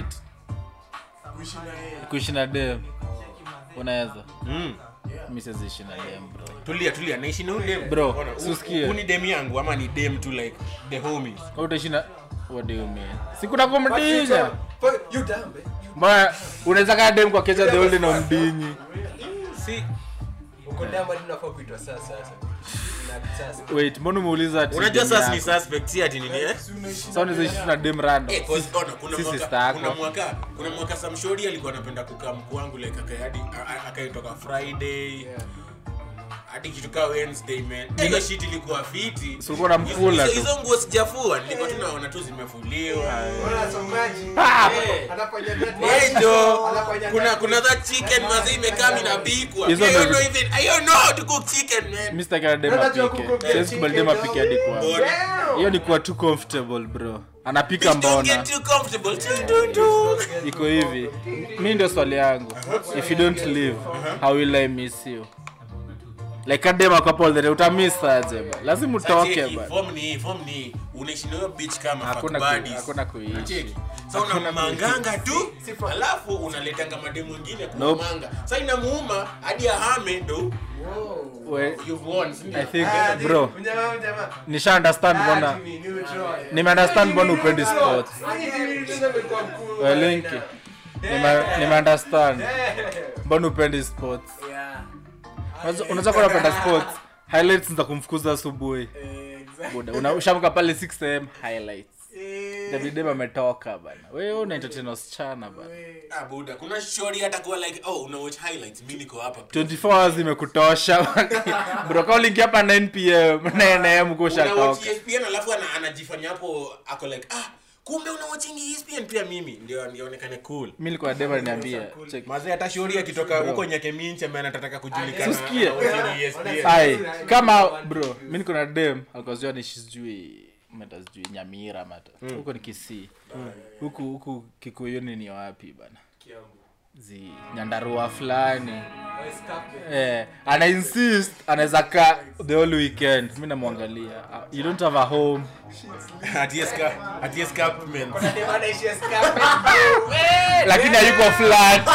Kuishi na yeye.
kuishi na dem unaweza
Mm.
mimi siwezi ishi na dem bro
tulia tulia naishi na huyu dem
Bro,
Ona, hu-
usikie.
hu ni dem yangu ama ni dem tu like the homies
Wewe utaishi na what do you mean si kuna kumdinya
Fuck, you dumb, eh?
mbona unaweza kaa dem kwa kecha the old na umdinyi
si
Uko dumb hadi unafaa kuitwa sasa sasa. Ina sasa.
wait mbona umeuliza ati
unajua
dem
sasa ni
yako?
suspect si ati nini eh
Si unaishi
Sasa unaweza ishi na dem random
Eh, cause ona, kuna
si
mwaka
sister yako.
kuna mwaka kuna mwaka samshori alikuwa anapenda kukaa mkuu wangu like akayadi akaitoka friday hadi kitu kaa wednesday man Eh, hiyo shit ilikuwa fiti
Si ulikuwa unamkula
Hizo-
tu.
hizo nguo sijafua nilikuwa tu naona tu zimefuliwa
Unaona somaji?
Eh.
Anafanya that.
Hey, jo,
Anafanya
kuna
that.
kuna that chicken mazi imekaa inapikwa. I
Hizo
don't
ndo-
know even I don't know how to cook chicken man.
mimi sitaki na dem
Unajua
apike
kucook
siwezi
chicken,
kubali dem
dog.
apike hadi kwa
Mbona?
hiyo ni kuwa too comfortable bro anapika
Bitch, don't
mbona
get too comfortable. Chill, don't do.
iko hivi mi ndio swali yangu if you don't live how will i miss you like adema kapolhere utamiss aje ba lazima utoke
Cheki,
ba
form ni hii, form ni hii. unaishi na hiyo bitch kama
Hakuna
fuck
ku-
buddies.
hakuna kuishi.
Cheki. Sasa unamanganga tu alafu unaletanga mademu wengine
Nope.
kumanga sasa inamuuma hadi ahame ndo
We-
you've won si ndio?
i think
Ah,
bro
mjamaa, mjamaa.
nisha understand
Ah,
mbona
Jimmy, neutral.
nime understand mbona upendi sports
Ah, Jimmy, tena amekuwa mkuu
We,
right
Linky.
now.
Nime- nime understand
Eh.
mbona upendi sports
Yeah.
Unaweza- unaweza kuwa unapenda sports highlights za kumfukuza asubuhi
Eh, exactly.
buda Una- ushamka pale 6 am highlights
Eh,
davidem ametoka bana wewe una entertain wasichana bana
Ah, buda kuna shori hata kuwa like oh una watch highlights mimi niko hapa
24 hours imekutosha bro kama uliingia hapa 9 pm 9 am
Una watch
kushatoka
ESPN alafu ana- anajifanya hapo ako like ah kumbe una watching ESPN pia mimi ndio nionekane cool
mi nilikuwa dema niambia check
mazee hata shauri akitoka huko nyakeminchi ambaye anataka kujulikana
Usikie.
ana watching ESPN.
ai kama bro mi niko na dem alikuwa ni sijui meta sijui nyamira mata huko ni kisii huku huku kikuyuni ni wapi bana zi nyandarua fulani eh, ana insist anaweza kaa the whole weekend mi namwangalia Ah, you don't have a home
Ati esca- ati escarpment.
lakini hayuko flat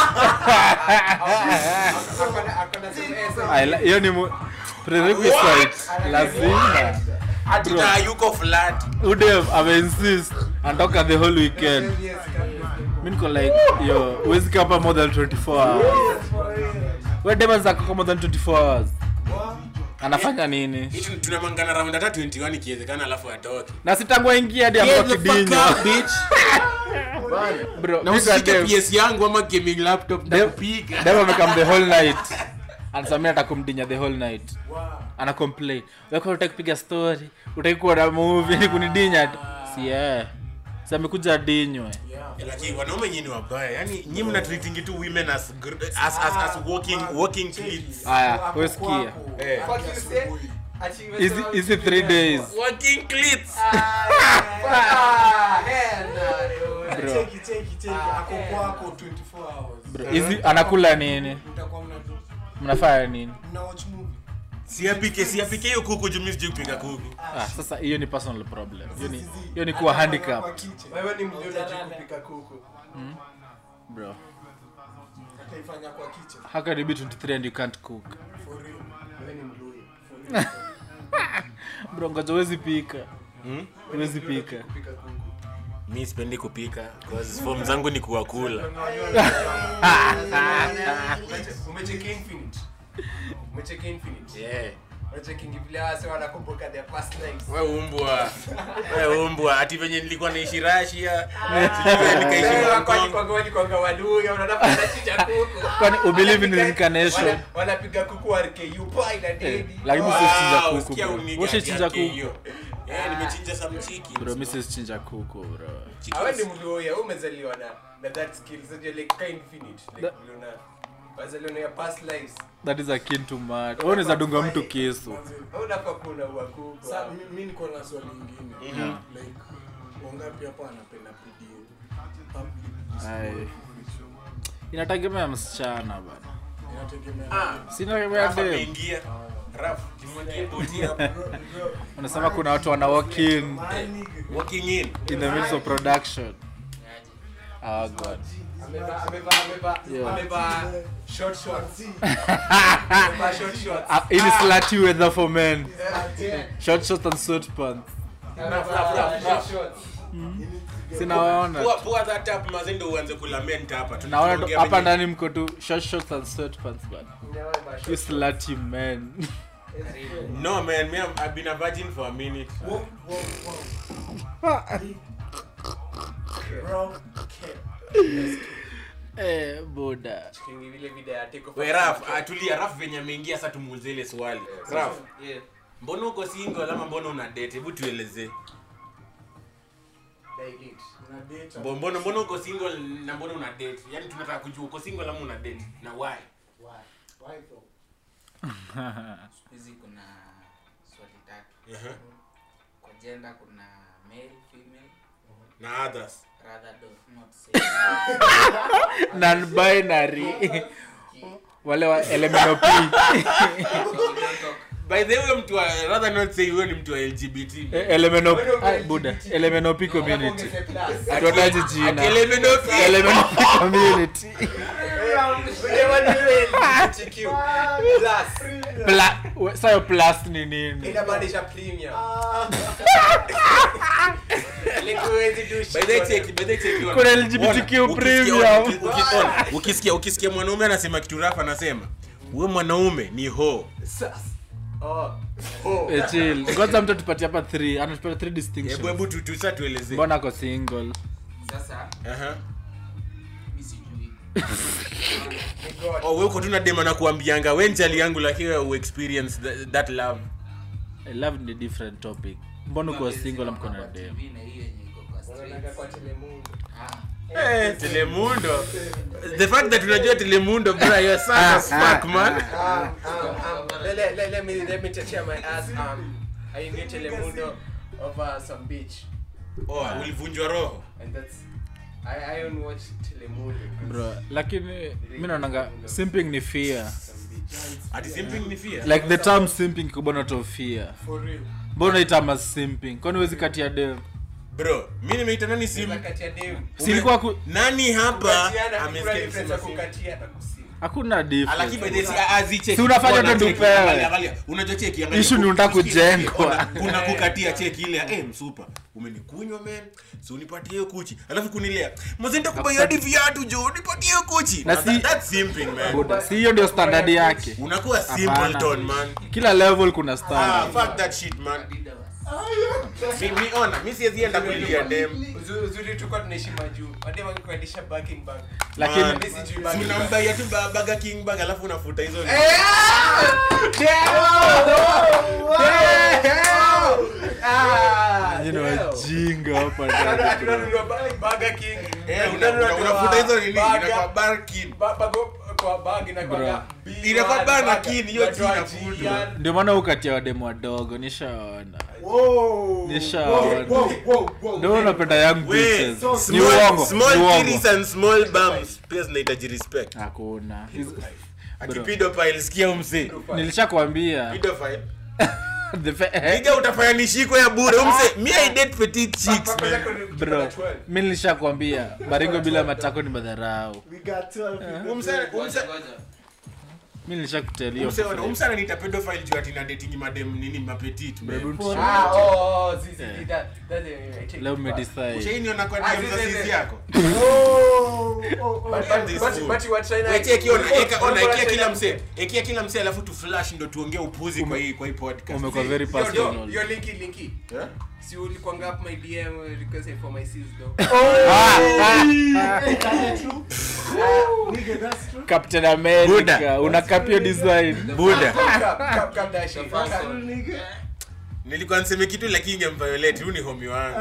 Ai, la- hiyo ni mu- prerequisite lazima
Ati
Bro.
na yuko flat
udem ameinsist anatoka the whole weekend mi niko like yo huwezi kaa hapa more than 24 hours we dem anaweza kaa more than 24 hours anafanya nini
Hitu tunamangana round hata 21 ikiwezekana alafu atoke
na sitangua ingia hadi amko kidinyo bro
na
mi kwa
usishike
dem-
PS yangu ama gaming laptop
dem-
ndakupiga
dem amekam the whole night anasamia atakumdinya the whole night ana complain weko utaki kupiga story utaki kuona movie ni kunidinya tu si yeah. si amekuja dinywe
lakini wanaume nyinyi ni wabaya yani nyinyi mna treating tu women as gr- as as, as walking walking clits
aya wesikia
eh
hizi hizi three days
walking clits
Bro.
Cheki, cheki, cheki. Ako kwako 24 hours.
bro hizi anakula nini
Mtakuwa mna-
mnafanya nini
mna watch movie.
siapike siapike hiyo kuku juu mimi sijui kupika kuku
ah, sasa hiyo ni personal problem hiyo ni hiyo ni kuwa handicap
Kwa kitchen.
wewe ni mjonaji kupika kuku
bro
Ataifanya kwa kitchen.
how can you be 23 and you can't cook
For real.
wewe ni mluya
bro ngoja huwezi pika
Hmm?
huwezi pika
kupika kuku
mi sipendi kupika cause form zangu ni kuwakula
Umeche- umecheki infinite umecheki infinite
yeah.
umecheki vile wase wanakumbuka their past lives
we umbwa we umbwa ati venye nilikuwa naishi rasia sijui venye nikaishi Hong Kong.
walikwanga waluya unanafanachicha kuku
kwani ubelieve in reincarnation
Wana- wanapiga kuku warku pai na dedi
lakini
Wow,
usichinja kuku
usikia
bro
uniga
usichinja
ati
kuku
hiyo. Eh, nimechinja some chicken.
bro mi sichinja kuku bro
awe ni mluya umezaliwa na na that skill so you're like kind infinite like
That-
vile una wazaliwa na your past lives
that is akin to mad au unaweza dunga mtu kisu
au unafaa kuna ua kuku
Sa, mi- mi niko na swali ingine
Mhm.
like wangapi hapa anapenda video public
Ai. inategemea msichana bana
inategemea
sinategemea
Rafa
dem
ameingia. Rafa, kimwagie boti hapo.
unasema kuna watu wana walk in
Walking in.
in the midst of production oh god
amevaa amevaa amevaa
Yeah.
amevaa short shorts amevaa short shorts
Ah, hii ni slutty weather for men short shorts and sweatpants
amevaa short shorts
sinawaona
Pua- pua that up, mazee ndio uanze kulamenta hapa.
naona tu
Tunaongea
hapa
venye-
ndani mko tu short shorts and sweatpants bana
Amevaa short
you slutty men
No man, me I'm- I've been a virgin for a minute.
bro
eh boda
Kingi vile video ya take off
We Raf, atulia Raf venye ameingia sasa tumuulize ile swali. Raf,
yeah
mbona uko single ama mbona una date? Hebu tuelezee.
dilate
na data
Mbo- Mbona mbona uko single na mbona una date? Yaani tunataka kujua uko single ama una date na why?
why though
hizi kuna swali tatu
Uh-huh.
kwa gender kuna male female
Na others.
rather do not say
non binary wale wa LMNOP
we don't talk
By the way, huyo mtu wa rather not say huyo ni mtu wa LGBT.
Eh, LMNOP ah, buda LMNOP community hatuataji
Ati
jina
LMNOP.
LMNOP community Pla- we- sayo plus ni nini
inamaanisha premium
By the way, check, by the way, check, ona.
Kuna LGBTQ
Ona, ukisikia-
premium.
ona, uki- uki- ona, ukisikia ukisikia mwanaume anasema kitu rafa anasema we mwanaume ni ho
Eh, chill. ngoja mtu tupatie hapa 3 anatupatia 3
hebu
distinctions
hebu tu- tu- sasa tuelezee
mbona ako single
sasa
Aha.
mi sijui
oh wewe uko tu na dema na kuambianga we njali yangu lakini wewe uexperience that, that love
I love ni different topic mbona uko
Mwambie
single
sema
amko na
kwa
dem
TV na hiyo yenye iko kwa
Unaonaga kwa Telemundo.
Eh, telemundo the fact that unajua telemundo bro you're such as fuck man
Um, um, um, let, let, let, let me let me tear my ass. Um, I knew Telemundo over some beach,
oh ulivunjwa roho
and that's I I don't watch Telemundo. 'cause
bro lakini mi naonanga simping ni fear
Some beach.
ati simping ni fear
like the term simping kubona to fear
For real.
mbona itama simping kwani wezi kati ya dem
bro mi nimeita nani sim
Sasa kati ya dem.
silikuwa ku...
nani hapa
Kukatiana, kuna
amesikia
difference ya
kusema sim
kukatia na kusim.
hakuna
Alaki by the
difference
way, azi cheki.
Si unafanya
Ona
tu
cheki,
tupewe.
angalia, angalia. Unajua cheki, angalia.
Issue ni unataka
Usikie,
kujengwa.
ona, kuna kukatia cheki ile eh msupa umenikunywa men so unipatie hiyo kuchi alafu kunilea mzee nitakubai hadi viatu jo nipatie hiyo kuchi
Na
Na
si-
that- that's simping man
Buda, si hiyo ndio standard yake
unakuwa
Hapana.
simpleton man
kila level kuna
ah
standard
fuck that shit man
Adidas.
mi, mi ona mi siwezi enda kulia dem
Uzu- uzuri tulikuwa tunaishi majuu madem angekuendesha backing bag
lakini
Man.
mi sijui
Si
backing bag.
unambaia tu ba- Burger King bag alafu unafuta hizo
Ah,
Nyinyi ni
damn.
wajinga hapa
Hatu-
ndani,
hatu
bro.
nanunua ba- Burger King.
Eh,
Hatu
una- una-
nanunua
unafuta hizo nini
burger.
inakuwa barkin
Ba- bago- kwa bag inakuwaga
Bro.
B1
Inakuwa Burger
burger.
King, hiyo
Unatoa
jina
G,
futu.
yani.
ndio maana ukatia wademu wadogo nishaona
Whoa.
Nishaona.
Whoa, whoa, whoa, whoa.
ndio unapenda young
We,
bitches ni
small-
uongo
small
ni uongo
kitties and small bums pia zinahitaji respect
hakuna
ati
Bro.
pedophile sikia umse
nilishakwambia
pedophile
The fa- eh,
piga utafanya nishiko ya bure umse me i date petite chicks
Papa
man
yako ni ukiwa
bro
na 12.
mi nilishakwambia baringo bila matako ni madharau
We got 12
umse
Ngoja,
umse
ngoja.
mi nilishakutelia
umse umse ananiita pedophile juu ati na dating madem nini mapetite man
Ah, oh, oh, zi- zi- zi, that- that, eh, I take
leo
it back.
umedecide
ushainiona kwa
Ah,
DM za
zi- zi-
sisi
zi.
yako
Oh, oh, oh.
But-
What
but-
is
but-
food?
but you were trying to-
Wecheki ona eka ona
Ulikuwa
ekia kila
trying-
mse ekia kila mse alafu tu flash ndo tuongee upuzi kwa hii kwa hii podcast
umekuwa very
Yo, yo,
personal
yo, linky, linky.
Eh?
Si ulikuanga up my DM uh, requesting for my sis though.
Nigga, that's true.
captain america
Buddha.
unakapio design
buda
Cap- cap- cap that shit.
The first
Cap-
one.
Nigga.
nilikuwa niseme kitu lakini ingemviolate huyu ni homi wangu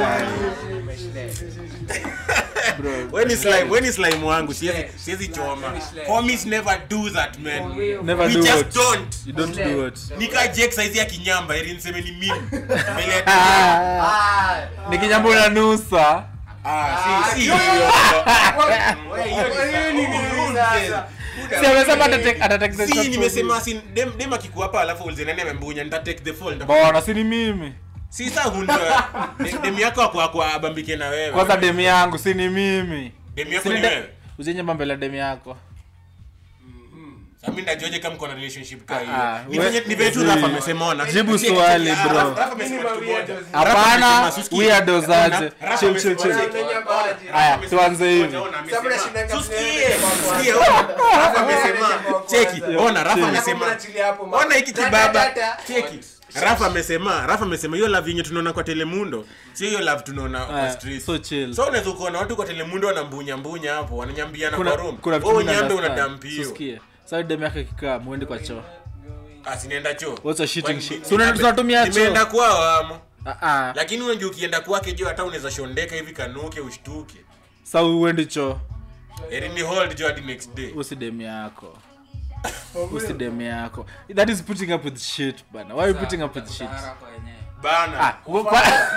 bro
when is slime when is slime wangu siwezi
Slime.
siwezi choma
Slime, slime.
homies never do that man
never
we
do
just
what
don't
you don't
Slay.
do what
nika jek saizi ya kinyamba ili niseme ni mimi mbele ya
Ah,
Ah,
ni kinyambo na nusa
ah si si
yo, yo,
hiyo.
Wewe, hiyo ni
Hiyo ni
nini sasa?
si amesema atatake- atatake the shot
si
for
nimesema
me.
si dem dem akikuapa alafu ulize nani amembunya nita take the fall nita-
bona si ni mimi
si saa hundwa Dem- dem yako ako ako abambike na wewe
kwanza demu yangu si ni mimi
dem yako
Si
ni
ni de-
wewe
uzenyemba mbele ya demu yako
Sasa mimi ndajuaje kama mko na relationship ka
Ah,
hiyo Ni
we-
venye- ni venye tu
zi-
Rafa amesema ona
Jibu
Cheki,
swali,
cheki, ah,
bro.
Rafa- Rafa amesema
Mimi
kitu
ma
moja.
weirdos.
Rafa
Hapana,
amesema, Suski.
weirdos
Ona,
aje.
Rafa
Chill,
amesema,
chill, chill.
cheki.
Amenyamaje.
Aya,
Rafa amesema,
tuanze hivi.
ngoja, ona, amesema.
Sababu nashinda
Susikie,
kwa kwanza.
susikie, ona. Rafa amesema,
Kwa kwanza.
cheki, ona, Rafa
Chill.
amesema,
Mnaachilia hapo, ma-
ona hiki
Da, da,
kibaba
da, da.
cheki rafa amesema rafa amesema hiyo love yenye tunaona kwa telemundo sio hiyo love tunaona kwa
Aya,
street
so chill.
so unaweza kuona watu kwa telemundo wanambunya mbunya hapo wananyambiana
kuna
kwa room
kuna vitu
wewe
mimi
nyambe
understand.
unadampio
Susikie. Sasa demu yako ikikaa muende kwa choo
asinaenda choo
What's a shitting
Kwani
shit?
ni-
Si unaenda tunatumia choo?
nimeenda kwao amo
Ah, ah.
lakini unajua ukienda kwake jo hata unaweza shondeka hivi kanuke ushtuke
Sasa uendi choo
eri ni hold jo hadi next day
usi demu yako usi demu yako that is putting up with shit bana why are you putting up with shit
Sahara kwa wenyewe.
bana
ah kwa- kwa-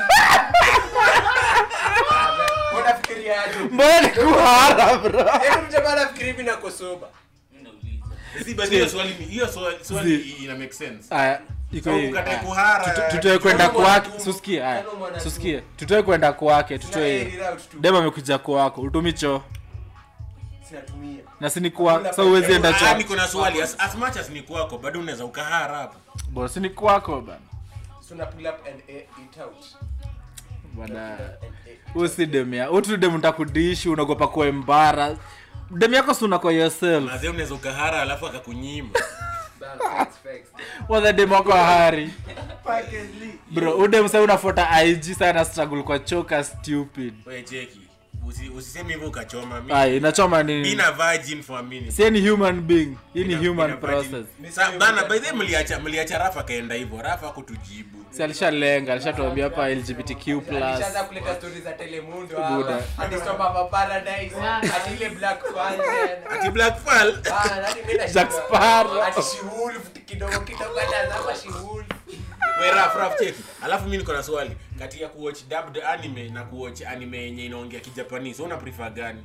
Unafikiriaje?
mbona ni kuhara bro
Hebu mjamaa anafikiri hivi na kosoba.
Mimi nauliza.
si basi hiyo swali ni hiyo swali swali
Zi.
ina make sense
aya iko
So,
hivi
ukatae
Aya.
kuhara,
Tuto- tutoe kwenda
Kama
kwake
mwanatu-
susikie aya
kama mwanatu-
susikie tutoe kwenda kwake
Na
tutoe
air route tu.
dem amekuja kwako utumi choo
Sinatumia.
na si ni kwa sasa uwezi enda
Ah,
choo
niko na swali as, as much as ni kwako bado unaweza ukahara hapo
bora si ni kwako bana
So na pull up and air it out.
bana
And air it
usi dem ya utu dem ntakudishi unagopa kuwa embara dem yako si unako yourself
mazee unaweza ukahara alafu akakunyima
Bana, facts, facts.
wadha dem wako hari
Package leak.
bro udem sa unafuata ig sana struggle kwa choka stupid
we cheki Usi- usiseme hivyo ukachoma Mi-
Ai, inachoma
Being
nini
a virgin for a minute.
si ni human being hii ni
Being a-
human
being a virgin.
process
Sa- bana by the way mliacha mliacha rafa kaenda hivyo rafa kutujibu
si alishalenga alishatuambia hapa lgbtq plus
Alishaanza kuleta stories za Telemundo
Buda.
hapa. Hadi Storm of Paradise. Hadi ile Black Panther.
ati black fall
Ah, hadi mimi nashinda.
Jack Sparrow.
Hadi She-Wolf, kidogo kidogo anazama She-Wolf.
we raf raf cheki alafu mi niko na swali kati ya kuwatch dubbed anime na kuwatch anime yenye inaongea kijapanese una prefer gani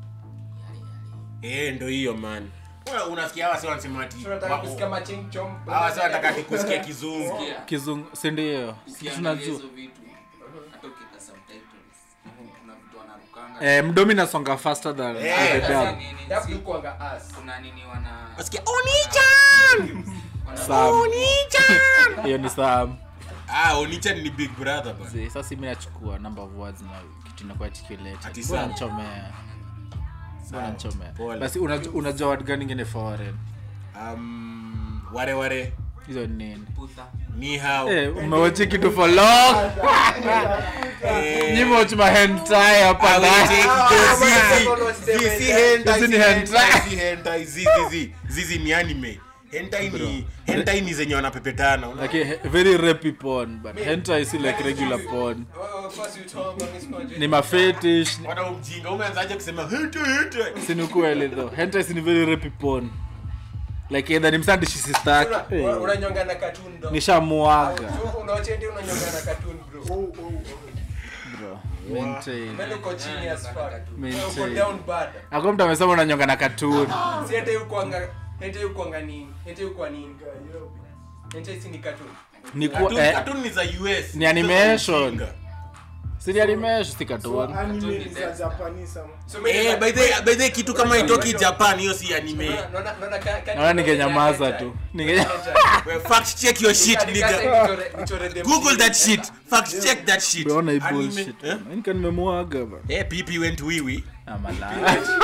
eh ndo hiyo man Wewe unasikia hawa sio wanasema ati
Tunataka kusikia maching chom.
hawa sio wanataka ati kusikia kizungu
Sikia,
kizungu sindio
ukiangalia
tunajua
hizo vitu hata ukiweka subtitles kuna vitu wanarukanga
eh, mdomi nasonga faster than
Eh,
the
Sasa
dub.
nini,
Dab
si-
tu kuanga ass.
kuna nini wana
wasikia onichan
wana-
Sam.
onichan
hiyo ni sam
ah onichan ni big brother bana
Zi, sasa mi nachukua number of words na kitu inakuwa articulated.
Ati
Mbona
Sam.
nichomea Mbona nichomea
Pole.
basi unajua unajua word gani ingine foreign
um ware ware
hizo ni nini
putha
ni hao
Eh, umewachi kitu for long
Eh,
nyima watch ma hentai hapa
I will
ndani.
take
Ah,
those
ah,
zizi.
ah,
Zizi
ah,
hentai,
Hizi ni
zizi
hentai.
hentai, zizi hentai, zizi, zizi. Zizi ni anime hentai ni hentai ni zenye wanapepetana una-
like he- very rapey porn but hentai si like regular porn
Oh, of course you talk on this project.
ni mafetish
Wana umjinga umeanzaje kusema hentai hentai
si ni ukweli though hentai si ni very rapey porn like either ni msandishi sistaki
Una- una- unanyonga na cartoon dog.
nishamuaga
Tu- unaochendi unanyonga na cartoon bro.
bro maintain
Mbele uko chini as fuck.
Maintain.
Uko down bad.
akwa mtu amesema unanyonga na katuni
Si hata yukwanga hata yukwanga nini? Hata yukwa nini? Hata si ni cartoon.
ni ku,
Cartoon-
eh,
cartoon ni za US
ni animation.
Ujinga.
si ni animation si katuni
anime ni za Japanese ama-
So mimi
Eh, by the by the kitu kama itoki Japan hiyo si anime
Naona- naona- naona ka- ka-
naona ningenyamaza
hentai.
tu Ninge-
We, fact check your shit
Nika- nika-
nigga
nichore- nichore them
google that
shit.
shit fact check that shit
Umeona hii
Anime-
bullshit
eh?
nika nimemuaga ba
eh pp went wiwi
amala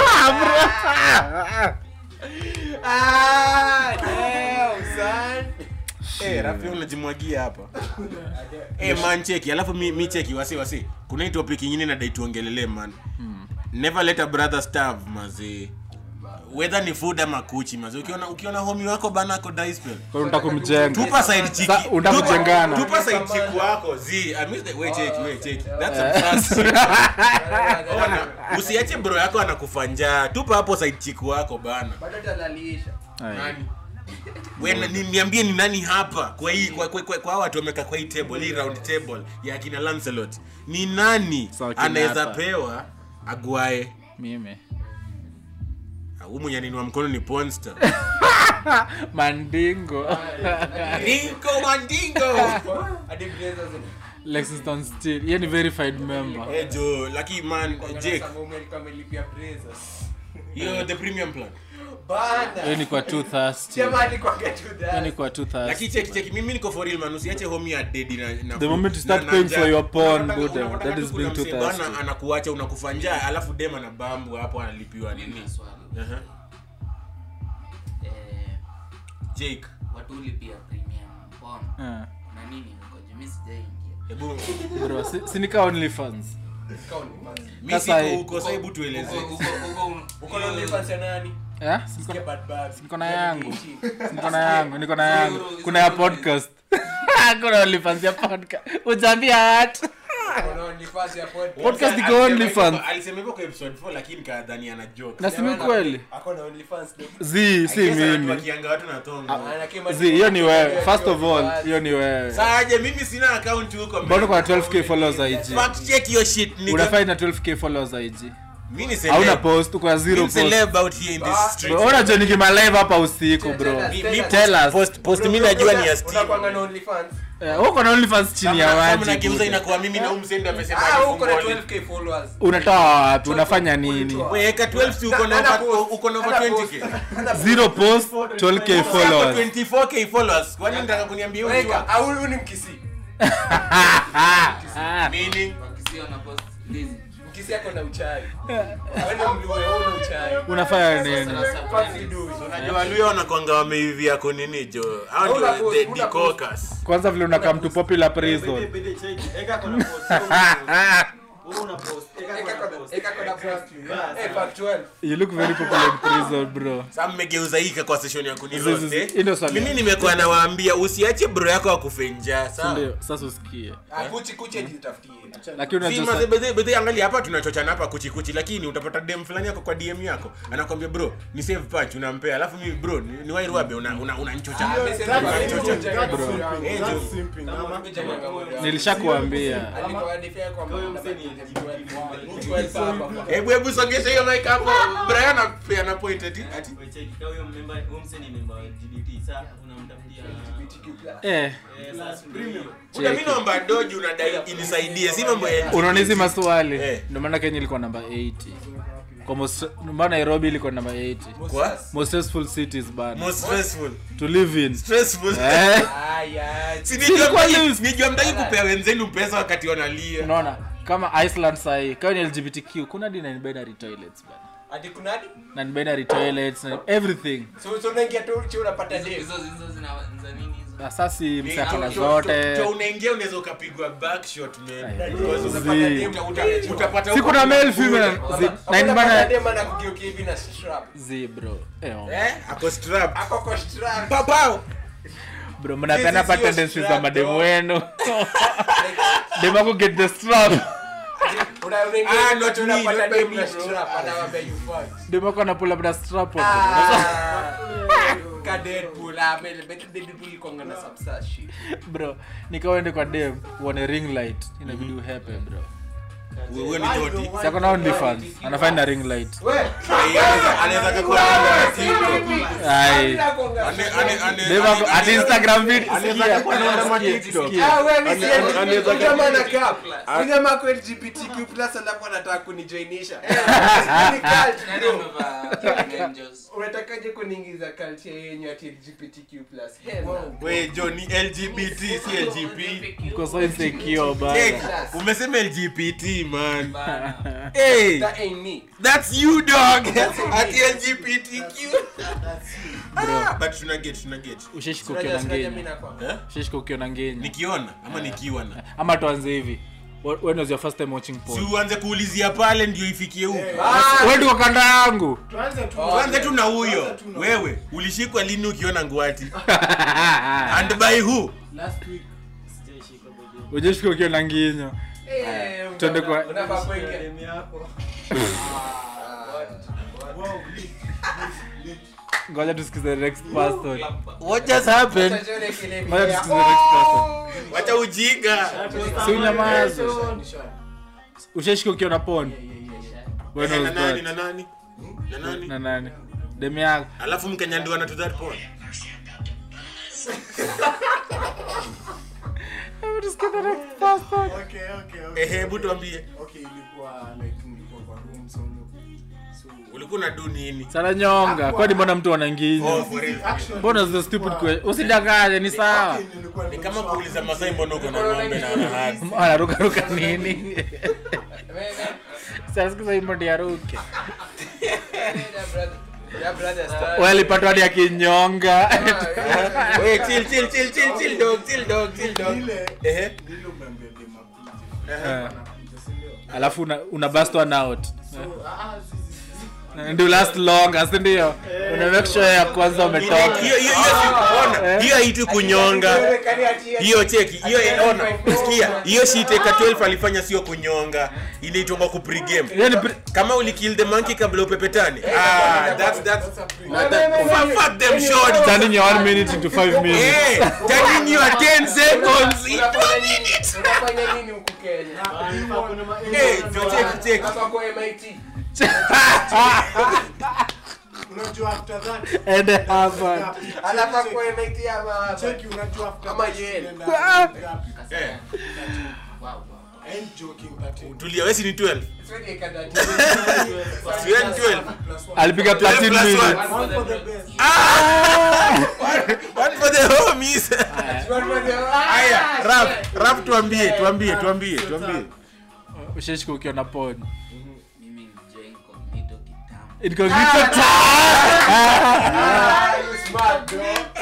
Ah, damn, son.
eh rafi unajimwagia hapa eh man cheki alafu mi, mi cheki wasi wasi kuna hii topic nyingine nadai tuongelele man never let a brother starve mazee whether ni food ama kuchi mazee ukiona ukiona homi wako bana ako dispel
kwa unataka kumjenga
tupa side chiki
Sa- unataka
tupa-
kujengana.
tupa side chiki wako zi i miss the way cheki we cheki that's some sass Ona, usiache bro yako anakufa njaa tupa hapo side chiki wako bana
Bado talalisha.
Aye.
nani we na- ni- niambie ni nani hapa kwa hii kwa, kwa, kwa, kwa hawa watu wamekaa kwa hii table hii round table ya kina Lancelot ni nani
Sawa, kina
anaweza
hapa.
pewa agwae
mimi
huu mwenye aninua mkono ni Ponster
mandingo
Ringo Mandingo
Hadi blazers ni-
lexington steel hiyo ni verified member
eh jo lucky man
Kuangalia
Jake
sababu alikuwa amelipia blazers.
hiyo the premium plan
Bana.
hiyo ni kwa 230
Sema alikuwa get to that.
hiyo ni kwa 230
lakini cheki cheki mimi niko for real man usiache home ya dead na, na
The moment you start
na- na
paying
njaa.
for your porn,
Unataka-
Buddha,
unataka
that
tu
is
kuna
being too
msee bana
thirsty.
anakuacha unakufa njaa alafu dem ana bambu hapo analipiwa nini
Mimi swali.
Aha.
Eh,
Jake
watu ulipia premium porn
Eh,
na nini huko juu mimi sijaingia
hebu
bro si- si nika only fans
Ikawa ni fans.
mimi
Sasa
siko
hii-
huko sasa hebu tueleze
Huko- huko- huko-
Uko na OnlyFans ya nani?
eh si
Sikia
niko-
bad bad.
niko na yangu
Shit.
niko na yangu niko na yangu kuna ya podcast kuna only fans ya podcast ujambia watu
Uko na OnlyFans ya pod-
Podcast iko
Alisema
only
hivyo-
fans.
alisema hivyo kwa episode 4 lakini kadhani ana joke
na simi kweli
Ako na OnlyFans ndio.
zi si
I guess
mimi
anatuwakianga watu na tongo
Anakema-
zi hiyo ni wewe first of all hiyo ni wewe
saje mimi sina account huko
mbona kuna 12k followers IG
fact check your shit nigga
unafai na 12k followers IG
mimi ni
hauna
celeb
post uko na zero
Mimi
post
celeb out here in this
Ah,
street
Bro, ona jo nikima live hapa usiku bro
Tell us,
Mi-
tell
mi
us.
Tell us.
post post mimi najua ni ya
Unakuanga
steam
na OnlyFans?
Eh, uko na OnlyFans chini ya
Kama
waji
nageuza
buda.
inakuwa mimi na umsendo amesema
Ah, uko na
nifungole.
12k followers.
unatoa wapi unafanya nini
weka 12 si uko na
Ana
over-
post.
uko na over
Ana
20k
post. Ana post.
zero post 12k followers
24k followers kwani nataka kuniambia huyu
Weka, ah, huyu ni mkisi.
meaning
wakisio na post hizi.
Mkisi ako na uchawi. Wewe ni mluo, wewe una uchawi.
unafanya nini
Sasa
Fuck you do.
unajua luya wanakwanga wameivia kunini jo hao
Una
ndio
post,
the
una
dicocas
kwanza vile unakaa mtu popular prison
Wewe una post. Eka
Eka
kwa
kona-
post.
eka kona post.
Bas.
Eh, fact 12.
you look very popular in prison bro
Sasa mmegeuza hii kwa session ya
Zizi,
kuniroast.
zizi.
eh?
Hii ndio swali.
Mimi nimekuwa nawaambia usiache bro yako akufe njaa, sawa?
ndio sasa usikie
Ah, kuchi kuchi jitafutie.
lakini
Si,
unajua
maze- bedhe- bedhe, angalia hapa tunachochana hapa kuchikuchi lakini utapata dem fulani yako kwa dm yako anakwambia bro ni save punch unampea alafu mimi bro ni, ni wairuabe unanchocha una, una unanichocha.
Ah, mimi
That's
sasa-
simping,
Kuchi-
that's
Kuchi-
simping,
Eh,
that's
jo.
simping, ama-
Kuchi- Kuchi-
nilishakuambia
Alikuwa adifia kwa
Kwa hiyo
mama.
msee ni LGBT.
12 hapa.
hebu hebu songesha hiyo mic hapo brian apeana point ati ati
Wewe check, kama huyo member- huyo msee ni member wa LGBT, sasa unamtafutia
eh
eh, sasa ndio hiyo.
Una mimi naomba doji unadai inisaidie si mambo ya
unaona hizi maswali
Eh.
ndio maana kenya ilikuwa namba 80 kwa most ndio maana nairobi ilikuwa namba 80
kwa
most stressful cities bana
most stressful
to live in
stressful
eh
Aya.
si
Si
nijua
ilikuwa
mtaki-
news.
nijua mtaki kupea wenzenu pesa wakati wanalia
unaona kama iceland sahii kama ni lgbtq kuna di non-binary toilets bana
Ati kuna hadi?
non-binary toilets na everything
So- so unaingia tu uchi unapata
Hizo-
dem.
hizo hizo zina za nini hizo
asasi msakana
Cho- cho-
zote
cho unaingia unaweza ukapigwa backshot man
Ay,
Because
zi.
utapata dem, uta- utapata
si
huko
kuna male
kuna-
female zi
Unapata
non-binary
dem anakugeukia hivi na strap.
zi bro eh oh.
eh ako strap
Ako kwa strap.
papao
bro mnapenda
This is
pa
your
tendencies za
strap,
mademu
dog.
wenu demu get the strap
Una- unaingia
Ah,
hivi
not
tu
me,
unapata
not by
dem
me,
na
bro.
strap, anawaambia you fucked.
demu ako anapull up na strap on
Ah. Ka Deadpool, ah, mele- betu Deadpool ikonga na substance shit.
bro nikawende kwa dem uone ring light inabidi uhepe bro
wewe ni joti
sako na only fans anafanya na ring light
Anaweza- anaweza kakuwa na TikTok.
ai
Ane- ane- ane-
dem ako
ane-
at instagram vid
anaweza
sikia,
kakuwa anaenda ma
sikia,
TikTok.
sikia.
Ah, wewe si
Ane-
LGBT,
anaweza
huyu jamaa
kama-
anakaa. Huyu jamaa ako LGBTQ plus alafu anataka kunijoinisha. Eh, ni cult,
nani
bro.
amevaa angels
unatakaje kuniingiza culture yenyu ati LGBTQ plus? Hell no.
we jo ni lgbt si lgp
Mko so insecure
Check.
bana
umesema lgbt man
bana
hey
That ain't me.
that's you dog ati lgbtq ah, but tuna get tuna get
usheshika
Unajua-
ukiona
unajua mimi
ngenya
nakuwa-
eh?
usheshika ukiona ngenya
nikiona ama nikiwa na
ama tuanze hivi Wh- when was your first time watching
si
porn
uanze kuulizia pale ndio ifikie huko
Ah,
wewe ndio kanda yangu
Tuanze tu-
tuanze tu na huyo
Tuanze tu na-
wewe ulishikwa lini ukiona ngwati and by who
Last week.
Sijaishika bado.
ujeshika ukiona nginya
eh,
Tuende kwa-
unafaa kuingia.
Demu yako.
Wow, lit, lit, lit.
ngoja tusikize the next person
what just happened
Sasa tuone kile
ngoja
video.
tusikize the next person
wacha ujinga
si unyamaze
Nisha-
usheshika ukiona porn when
Eh,
was
na nani
that
na nani na nani
na nani demu yako
alafu mkenyandiwa na to that point
Hebu tusikize the next person
Okay, okay, okay.
ehe hebu tuambie
Okay, ilikuwa like nilikuwa kwa room solo. So,
ulikuwa na do nini
sana nyonga kwani mbona mtu
oh
ananginya
for real
actually,
mbona the stupid que usidanganye ni sawa
okay, nilikuwa
ni kama
nimeshock.
kuuliza masai mbona uko na ng'ombe na anahasi
anarukaruka nini
Wewe,
sasikiza hii mbodi ya ruke
wewe, that brother- that brother start-
walipatwa hadi akinyonga
Ah,
Wait, chill chill chill chill chill dog chill dog chill dog
Ile-
ehe
ile umeambia dem akuje.
Eh,
Anakuja, si ndio?
alafu una, una bust one out
So, ah, zi- zi- zi-
ndio last longer si ndio una make sure ya kwanza umetoka
hiyo hiyo hiyo si- ona hiyo haitu kunyonga
Haiwezekani ati-
hiyo cheki hiyo ona sikia hiyo shiteka 12 alifanya sio kunyonga inaitwa ku pregame
Hiyo ni pre-
kama ulikill the monkey kabla upepetane ah that's that's
That's a pre-
not that fuck, fuck them short
turning your one minute into five minutes
hey turning your 10 seconds into
Unafanya
a
nini?
minute
Unafanya nini huku Kenya?
hey so cheki cheki
Hapa kwa MIT.
unajua after that
and hapa
Alafu kwa MIT ama hapa.
cheki unajua after
Kama
that
yeye.
tunaenda ngapi?
eh
wow wow
I ain't joking, 13.
tulia wewe si ni 12
Siwezi ikadati.
si wewe ni 12
Plus one.
alipiga platin
Plus one.
minutes
One for the best.
one for the homies haya
Haya,
rap rap tuambie tuambie tuambie tuambie
usheshika ukiona porn
mimi ni Jay Incognito kitambo
incognito time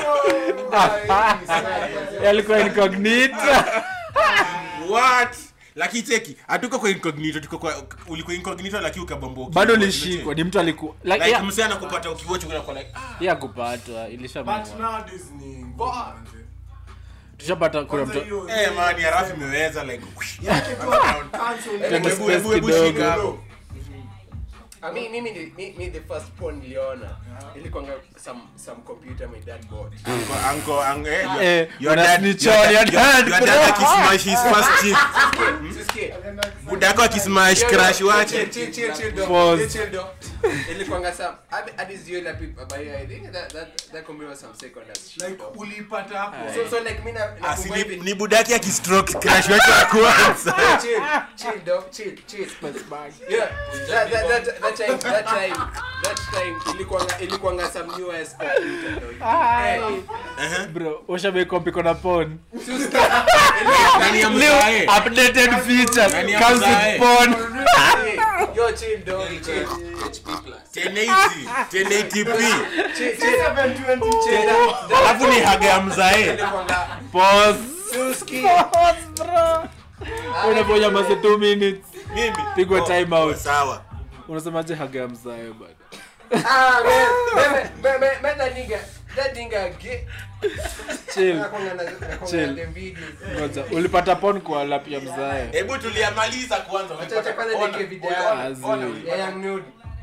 Smart, bro.
alikuwa incognito
what lakini cheki hatuko kwa incognito tuko kwa ulikuwa incognito lakini ukabomboka
bado ulishikwa ni mtu aliku like,
like
yeah,
msee anakupata ukiwatch unakuwa like ah
yeah kupatwa
but
ilishamua
nowadays ni ngumu manze.
tushapata kuna
Kwanza
mtu
hiyo-
eh man ya rafi imeweza like
yake tu cancel.
Tena
Hebu-
space
hebu- hebu
kidogo.
shika hapo.
Ah, mi mimi ni- mi, mi the first porn niliona ilikuwanga some some computer my dad bought
Uncle- uncle- uncle, eh, your-
Eh,
your
una
dad-
snitch
your
on
dad-
your
your-
dad.
your dad akismash his first chick.
Sisikie.
budako akismash
Yo, yo,
crush
chill,
wache
chill, chill, chill, dog.
Pause.
Chill, dog. ilikuwanga some hadi- hadi sijui la pipa but yeah, I think that that that computer was some second as shit,
like
dog.
ulipata hapo
so so like mi na
Ah,
nakumbuka
si ni-
hivi
ni budaki akistroke crush wake wa kwanza
chill, chill, dog, chill, chill. Yeah, that, that, that, that time, that time, that time, ilikuwanga, ilikuwanga some new ass computer, dog. Hey,
bro ushabekompiko na pon
nani ya mzae
updated feature
Nani ya
comes
mzae?
with porn
hey, yo, chill, dog, chill.
HP plus
1080 1080p
Chill, chill. Chill, that- that-
alafu ni haga ya mzae
ilikuwanga-
pause
Suski.
pause bro unaponya mase 2 minutes
mimi
Pigwa
Oh,
time out.
sawa
unasemaje haga ya mzae bado
Ah, man, man, man, man, man, that nigga, that nigga gay.
chill
Nakwanga na- nakwanga
Chill.
na them videos.
ngoja ulipata pon kwa lap ya mzae
hebu tuliamaliza kwanza
Acha- acha kwanza
Ona,
niweke video
ona,
yangu.
Azi.
ona,
Yeah, young nude.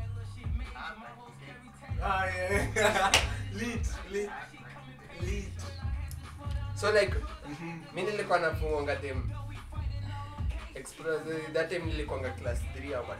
Ah, yeah. Lit, lit, lit.
so like mi nilikuwa nafungonga them express that time nilikuwanga class 3 ama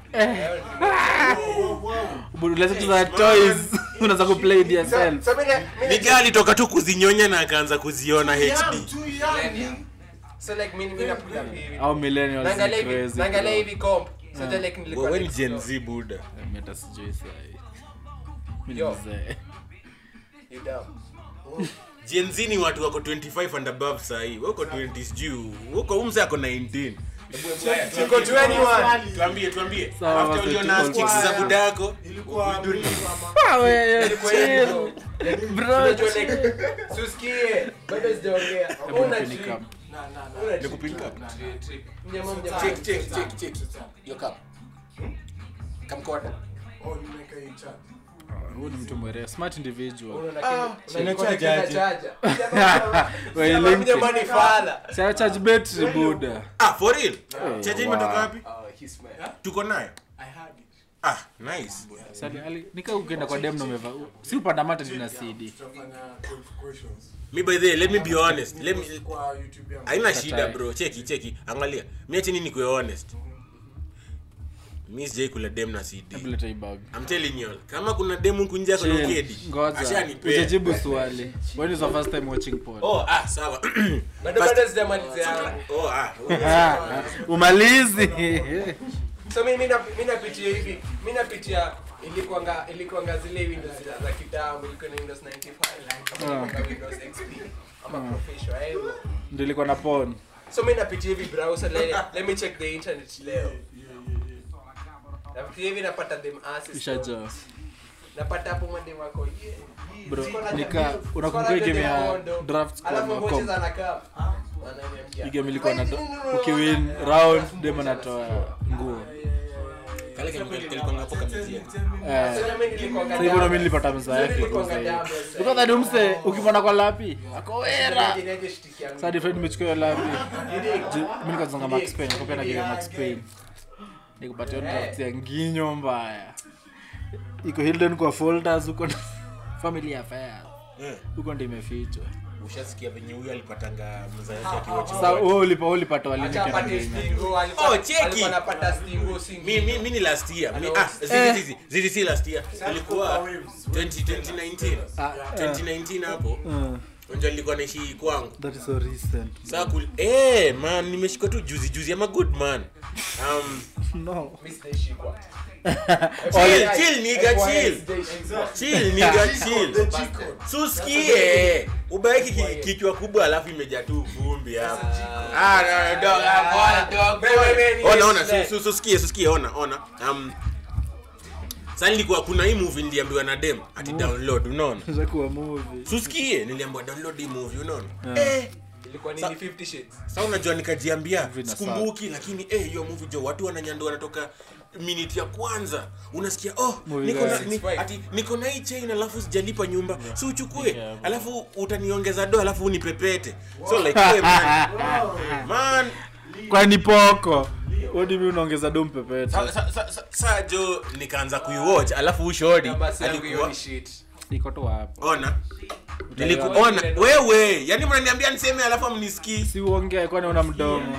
unaweza kucheza toys unaweza kuplay DSL
so mi na- mi na-
Nigga alitoka tu kuzinyonya na akaanza kuziona
Young,
hd
too young.
so like mi mi napiga hivi
au millennials ni
naangalia hivi
crazy
naangalia
bro.
hivi comp so that like nilikuwa
wewe ni
like,
gen z buda
Mimi hata sijui sahi mimi ni
Yo.
mzee
you dumb
gen z ni watu wako 25 and above sahii wako 20 sijuu wako umse ako 19
Niko 21
tuambie tuambie
Sawa,
after
basi
uliona
tuko
chicks za
sawa.
buda yako
Ilikuwa blue ama-
Ah, wewe,
Nilikuwa
chill.
hivi,
Bro,
Unajua like susikie bado sijaongea
Hebu
una
nipeni
trip
kam.
Na, na, na.
una trip
Nikupinka?
mnyama mnyama
check check check check your cup kamkota
Oh, nimeweka hii chat.
Huyu ni mtu mwerevu smart individual
Unaona kitu-
ina
unaona
charge
kitu
aje?
inachaja.
Wewe
Mnyama-
link.
mnyama ni fala.
Sasa charge battery buda
ah for real
Hey,
chaje
wow.
imetoka wapi
Oh, he's mad.
tuko nayo
I had it.
ah nice
Sali ali nika ukienda kwa dem na umeva si upanda mata na CD
Tutafanya 12 questions.
me by the way, let me be honest let me
Kwa YouTube yangu.
haina
Katai.
shida bro cheki cheki angalia mi achini ni kuwe honest mi sijai kula dem na cd
hebu leta hii bag
I'm telling you all, kama kuna dem huku nje ako na
Chill.
ukedi
ngoja
ashanipea
ujajibu swali when is your first time watching porn
oh ah sawa
Bado-
First-
bado sijamalizia yangu.
oh ah
Ah, umalizi
so mi mi na- mi napitia hivi mi napitia ilikuanga ilikuanga zile windows za- za kitambo ilikuwa na windows 95 ama ilikuanga windows xp ama professional eh, bro.
ndio ilikuwa na porn
so mi napitia hivi browser let, let me check the internet leo napitia hivi napata them asses
ishajaa
napata hapo madem wako yeah, yeah,
Bro,
siko na
nika-
tabia,
unakumbuka
siko na
game ya
tabia mondo.
draft squad
Alafu
na
ngoja
comp?
za nakaa. Wananiambia.
Hii game ilikuwa na ukiwin round dem anatoa nguo
kale kalikuanga hapo kamezia
Eh,
Sasa mimi nilikuanga
sasa hivyo ndo mimi
double.
nilipata mzaa yake
Nilikuanga
kuuza hiyo.
double side.
Because that umse ukimwona kwa lapi akowera
Niaje- niaje shitiki yangu.
sasa different nimechukua hiyo lapi
Nini?
Ju- mimi nikazonga Max Payne nikapenda na game ya Max Payne nikupatia draft ya nginyo mbaya iko hidden kwa folders huko na family affairs
Eh,
huko ndio imefichwa
ushasikia venye huyu alipatanga mza yake akiwa
sasa wewe ulipa wewe ulipata wali
Acha
nikienda
apate
game
stingo, alikuwa-
Oh, cheki.
alikuwa anapata stingo, singi.
mi mi mi ni last year mi ah zizi zizi zizi si last year ilikuwa 20 2019
Ah,
2019 hapo
uh,
unajua nilikuwa naishi kwangu
that is so recent
saa kul eh man nimeshika tu juzi juzi ama good man um
no
Mimi sitaishikwa.
chill chill nigga
FYI,
chill
sitaishikwa.
chill nigga chill
The Chico.
suskie ubaeki ki- kichwa kubwa alafu imejaa tu vumbi hapo ah no, dog ah, bwana, dog
Wewe, wewe, ni
ona ona
yesterday.
su- su- susikie susikie ona ona um sasa nilikuwa kuna hii movie niliambiwa na dem ati download unaona
za kuwa movie
susikie niliambiwa download hii movie unaona
Yeah.
eh
ilikuwa
Sa-
nini 50 shades
sa unajua nikajiambia
Vina
sikumbuki lakini eh, hiyo movie jo watu wananyandua wanatoka minute ya kwanza unasikia oh
Movie
niko na,
gani?
ni,
Fine.
ati niko na hii chain alafu sijalipa nyumba si uchukue
Yeah, bro.
alafu utaniongeza do alafu unipepete so like hey, man, man
kwani poko odimi unaongeza do mpepete
sa, sa, sa, sa, sa jo nikaanza kuiwatch alafu ushodi
Na basi yangu hiyo
alikuwa
ni shit
iko tu wapi
ona nilikuona wewe yani mnaniambia niseme alafu amnisikii
si uongee kwani una mdomo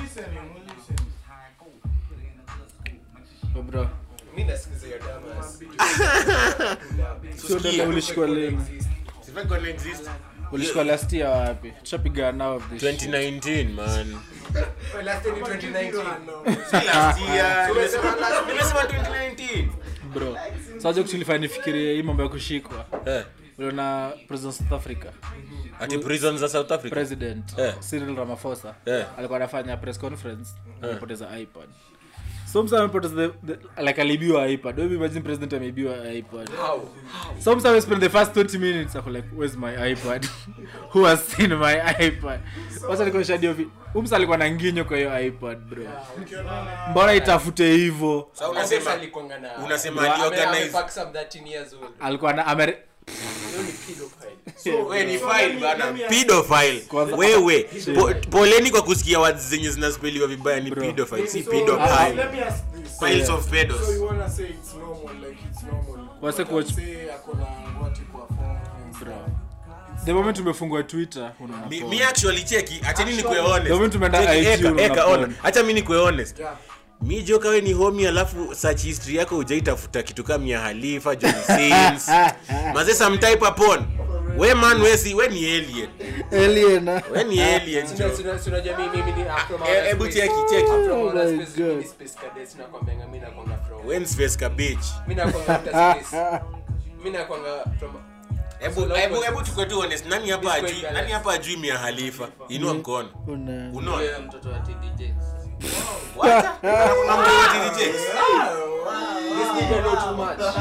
Oh, bro
mimi nasikiza hiyo damas
sio dada ulishikwa lini
Sifai kuwa exist.
ulishikwa last year wapi tushapiga now of this shit.
2019 man
Well, last time in 2019
Si last year.
Umesema last-
Nimesema 2019
bro sajo kutulifanya nifikirie hii mambo ya kushikwa
Eh,
uliona president south africa
ati prison za south africa
president
Eh.
cyril ramaphosa
Eh.
alikuwa anafanya press conference amepoteza ipad so msa amepoteza the, the, like alibiwa ipad Wewe imagine president ameibiwa ipad
how
so msa spend the first 20 minutes ako like where's my ipad who has seen my ipad wacha nikuonyesha dio vi umsa alikuwa na nginyo kwa hiyo ipad bro mbona itafute hivyo
Sasa
unasema
unasema
alikonga na
unasema
Bro,
ali
ame-
organize
amefuck some 13 years old
alikuwa na ameri
hiyo ni pedophile
wewe ni file bana pedophile wewe po, poleni kwa kusikia words zenye zinaspeliwa vibaya ni pedophile si
So,
pedophile
let me ask this.
piles of
So
pedos
you wanna say it's normal, like it's normal.
Wase
But
coach-
say ako na what you perform and stuff.
the moment umefungua twitter unaona
mi,
poa.
mi actually cheki acheni nikue honest
The moment tumeenda
Cheki,
IG
eka,
unaona
eka,
porn.
ona. acha mi nikue honest
Yeah.
mi joka we ni homi alafu search history yako ujaitafuta kitu kama mia halifa john sins maze some type upon we man we si we ni alien
alien
we ni alien
Sina-
jo
sina- sina jamii, mimi ni from
Eh,
outer
hebu
space.
cheki cheki
From
Oh
outer
my
space, mimi
God.
ni space cadet, sinakwambianga, mimi nakwanga from-
when space cabbage
mimi nakwanga outer space. Mimi nakwanga from-
hebu
So,
hebu
like-
hebu tukue tu honest nani hapa
This
ajui
way
nani hapa ajui mia halifa inua mkono
Una-
unaona
Yule mtoto wa TD Jakes.
what kuna mtu wa TD Jakes
This nigga know too much.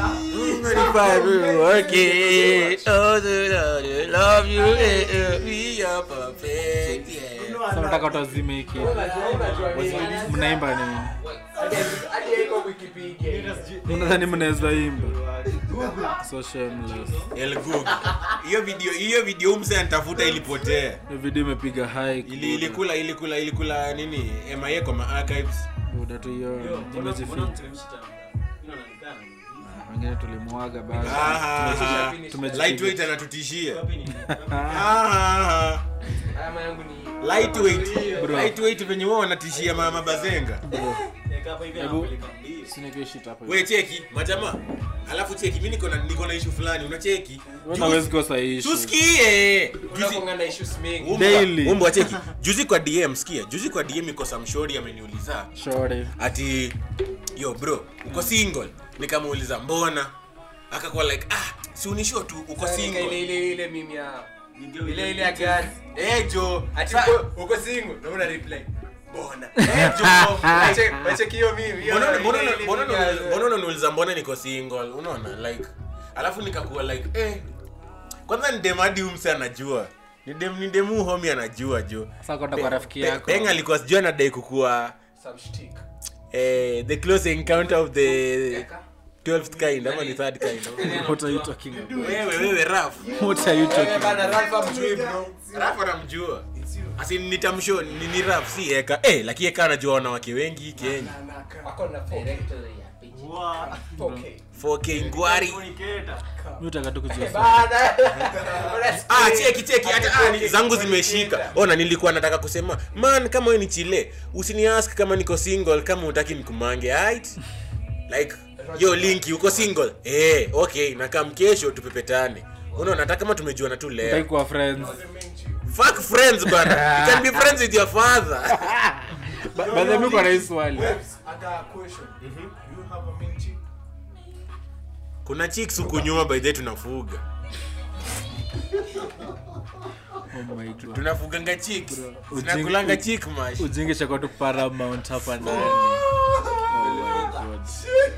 Okay. Oh, the Lord, I love you. eh, eh, We are perfect. Yeah.
Sasa nataka utazime hiki
Unajua- unajua nini?
mnaimba nini
Hadi- hadi haiko Wikipedia.
unadhani mnaweza imba so shameless
El Google. Hiyo video hiyo video mse anitafuta ilipotea.
Hiyo video imepiga high
Ili ilikula ilikula ilikula nini? MIA kwa ma archives.
buda tu hiyo
Yo, mbona- mbona
imejificha
mteremsha? Inaonekana.
wengine tulimwaga bado
Ah,
Tumeji-
lightweight anatutishia.
Wapi ni-
Ah,
Ama yangu ni-
lightweight.
Bro.
Lightweight venye wao wanatishia mama bazenga.
Eka hapa hivi
Hebu-
anapeleka mbili.
sinikishit hapo
We cheki, majamaa. Alafu cheki, mimi niko na niko na issue fulani, unacheki?
wewe hawezi kosa issue
Tusikie. Juzi
Unakuanga na issues mingi.
Umbwa-
Daily.
umbwa cheki juzi kwa dm sikia juzi kwa dm iko samshori ameniuliza
shore
ati yo bro uko single nikamuuliza mbona akakuwa like ah si unisho tu uko
Sasa nika ile-
single
ile- ile meme ya-
Ndio
ile- ile ya gari.
eh jo
Ati
Sa-
uko- uko single? Na una reply, mbona?
eh jo
Wache- wacheki hiyo meme, hiyo-
Mbona-
ile-
mbona-
ile- ile
mbona
meme ya-
unaniuliza- mbona unaniuliza mbona niko single unaona like alafu nikakuwa like eh kwanza ni dem hadi umse anajua ni dem ni demu homi anajua jo
sasa kwenda kwa rafiki
Pe-
yako
Peng alikuwa sijui anadai kukuwa
Some shtick.
eh, the close encounter of the 12th kind ama ni third kind
what are you talking about
wewe wewe raf
what are you
Wewe
talking
bana, Ralph hamjui, bro.
raf anamjua asi nitamsho ni, ni raf si eka eh lakini eka anajua wanawake wengi kenya
Wako na phone.
Wa-
4K.
4k ngwari
Communicator.
mimi utaka tu kujua
Bana.
ah cheki cheki hata ah, ni- zangu zimeshika ona nilikuwa nataka kusema man kama wewe ni chile usiniask kama niko single kama utaki nikumange right like yo linki uko single eh okay na kam kesho tupepetane unaona hata kama tumejuana tu leo
Utaki kuwa friends
fuck friends bana you can be friends with your father
Ba- by the way mimi kwa rais swali
Webs, I got a question. You have a main chick?
kuna chicks huku nyuma by the way tunafuga
oh my god
tunafuganga chicks
Ujinga-
zinakulanga chick mash
ujinge cha tu paramount hapa ndani oh my god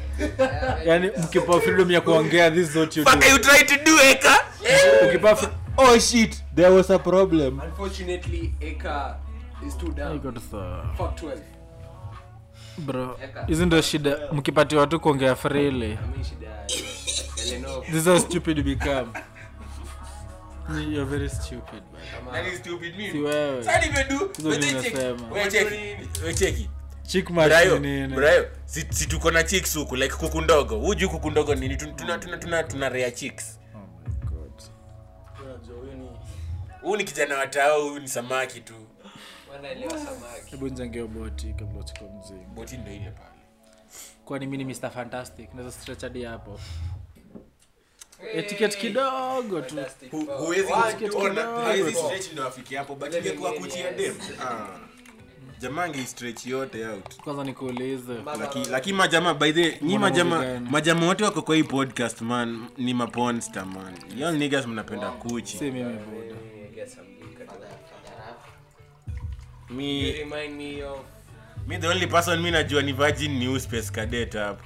yani mkipa freedom ya kuongea this is what you
fuck
do
you try to do eka
ukipa fr-
oh shit there was a problem
Unfortunately, Eka is too
I
down.
got the
Fuck 12.
bro hizi ndo shida mkipatiwa tu kuongea freely
I mean, shida ya- Eleanor.
this is how stupid you become you're very stupid man.
That is stupid
si
mimi
wewe
sasa nimedu
Hizo
Wewe
ndio
cheki.
nasema.
Wewe cheki Wewe cheki
chick match
Brayo,
ni nini
Brayo, si, si tuko na chicks huku like kuku ndogo huju kuku ndogo nini tuna tuna tuna, tuna, tuna rare chicks
oh my god
Unajua huyu ni
huu ni kijana wa tao huyu ni samaki tu
Wanaelewa samaki.
hebu njangeo boti kabla uchukue mzigo
boti ndo ile pale
kwani mi ni mr fantastic naweza stretch hadi hapo etiket kidogo tu
Fantastic.
Hu-
Wow.
huwezi
One,
kusikia
two,
ona
three,
haizi
four.
stretch ndo afike hapo but
Let me
ingekuwa
get
kuchia
yes.
dem ah jamangi stretch yote out
kwanza nikuulize
Mama,
Laki-
mama.
lakini majama by the nyi
Mbona
majama
mvigani?
majama wote wako kwa hii podcast man ni maponster man young niggas mnapenda kuchi
si mimi buda
I get some liquor to that. You
mi
remind me of
mi the only person mi najua ni virgin new space cadet hapo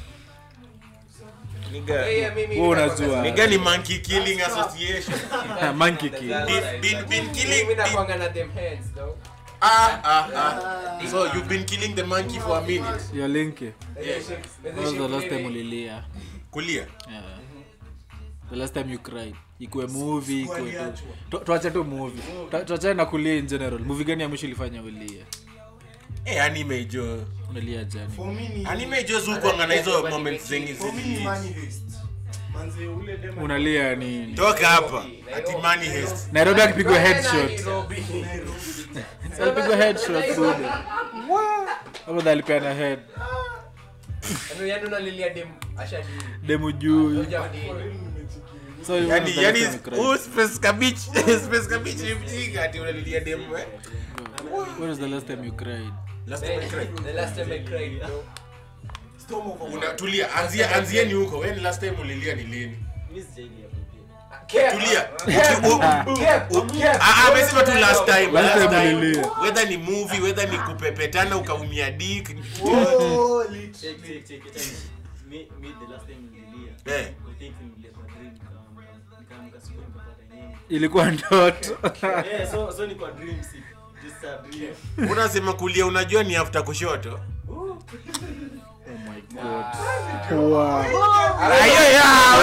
Nigga-
Yeah, yeah, mimi
Wewe
ninakwanga
unajua.
sana.
nigga ni monkey killing association
monkey king
Been- been- been killing-
Mimi
been-
nakwanga na them heads though.
ah ah ah so you've been killing the monkey for a minute
your linki
There's a ship- there's a
When was the
ship
last time
living-
ulilia
kulia
yeah. the last time you cried ikuwe movie ikuwe tu Tu- tuache tu movie Tu- tuachane na kulia in general movie gani ya mwisho ilifanya ulie
eh anime jo
umelia jani
For me ni-
anime jo zukwanga na hizo moments zengi
for me ni
zili
Money Heist. Manze, ule dem
unalia nini
toka hapa ati money heist
nairobi akipigwa
Tena
headshot
Nairobi.
alipigwa headshot buda ama alipeana head
Yaani- yaani unalilia dem ashadi.
demu juu
Hujamdi.
so you
yani
wanna
yani
tell me cry.
huu space cabbage space cabbage ni mjinga ati unalilia demu eh
when was the last time you cried
last time I cried
The last time I cried, bro.
Storm of a-
unatulia anzia anzieni huko when last time ulilia ni lini
mimi sijailia hapo pia.
Cap.
tulia
Cap.
U-
Cap.
u-
Cap.
Ah, ah, amesema tu last time
Last
last
time
time
ulilia.
whether ni movie whether ni kupepetana ukaumia dick
Oh, lit.
Check, check, check, check. Mi- mi the last time nililia.
Eh.
I think nililia kwa dream, nikaamka- nikaamka siku nikapata yenyewe.
ilikuwa ndoto
Eh, so- so ni kwa dream, si- just a dream.
unasema kulia unajua ni after kushoto ayo ya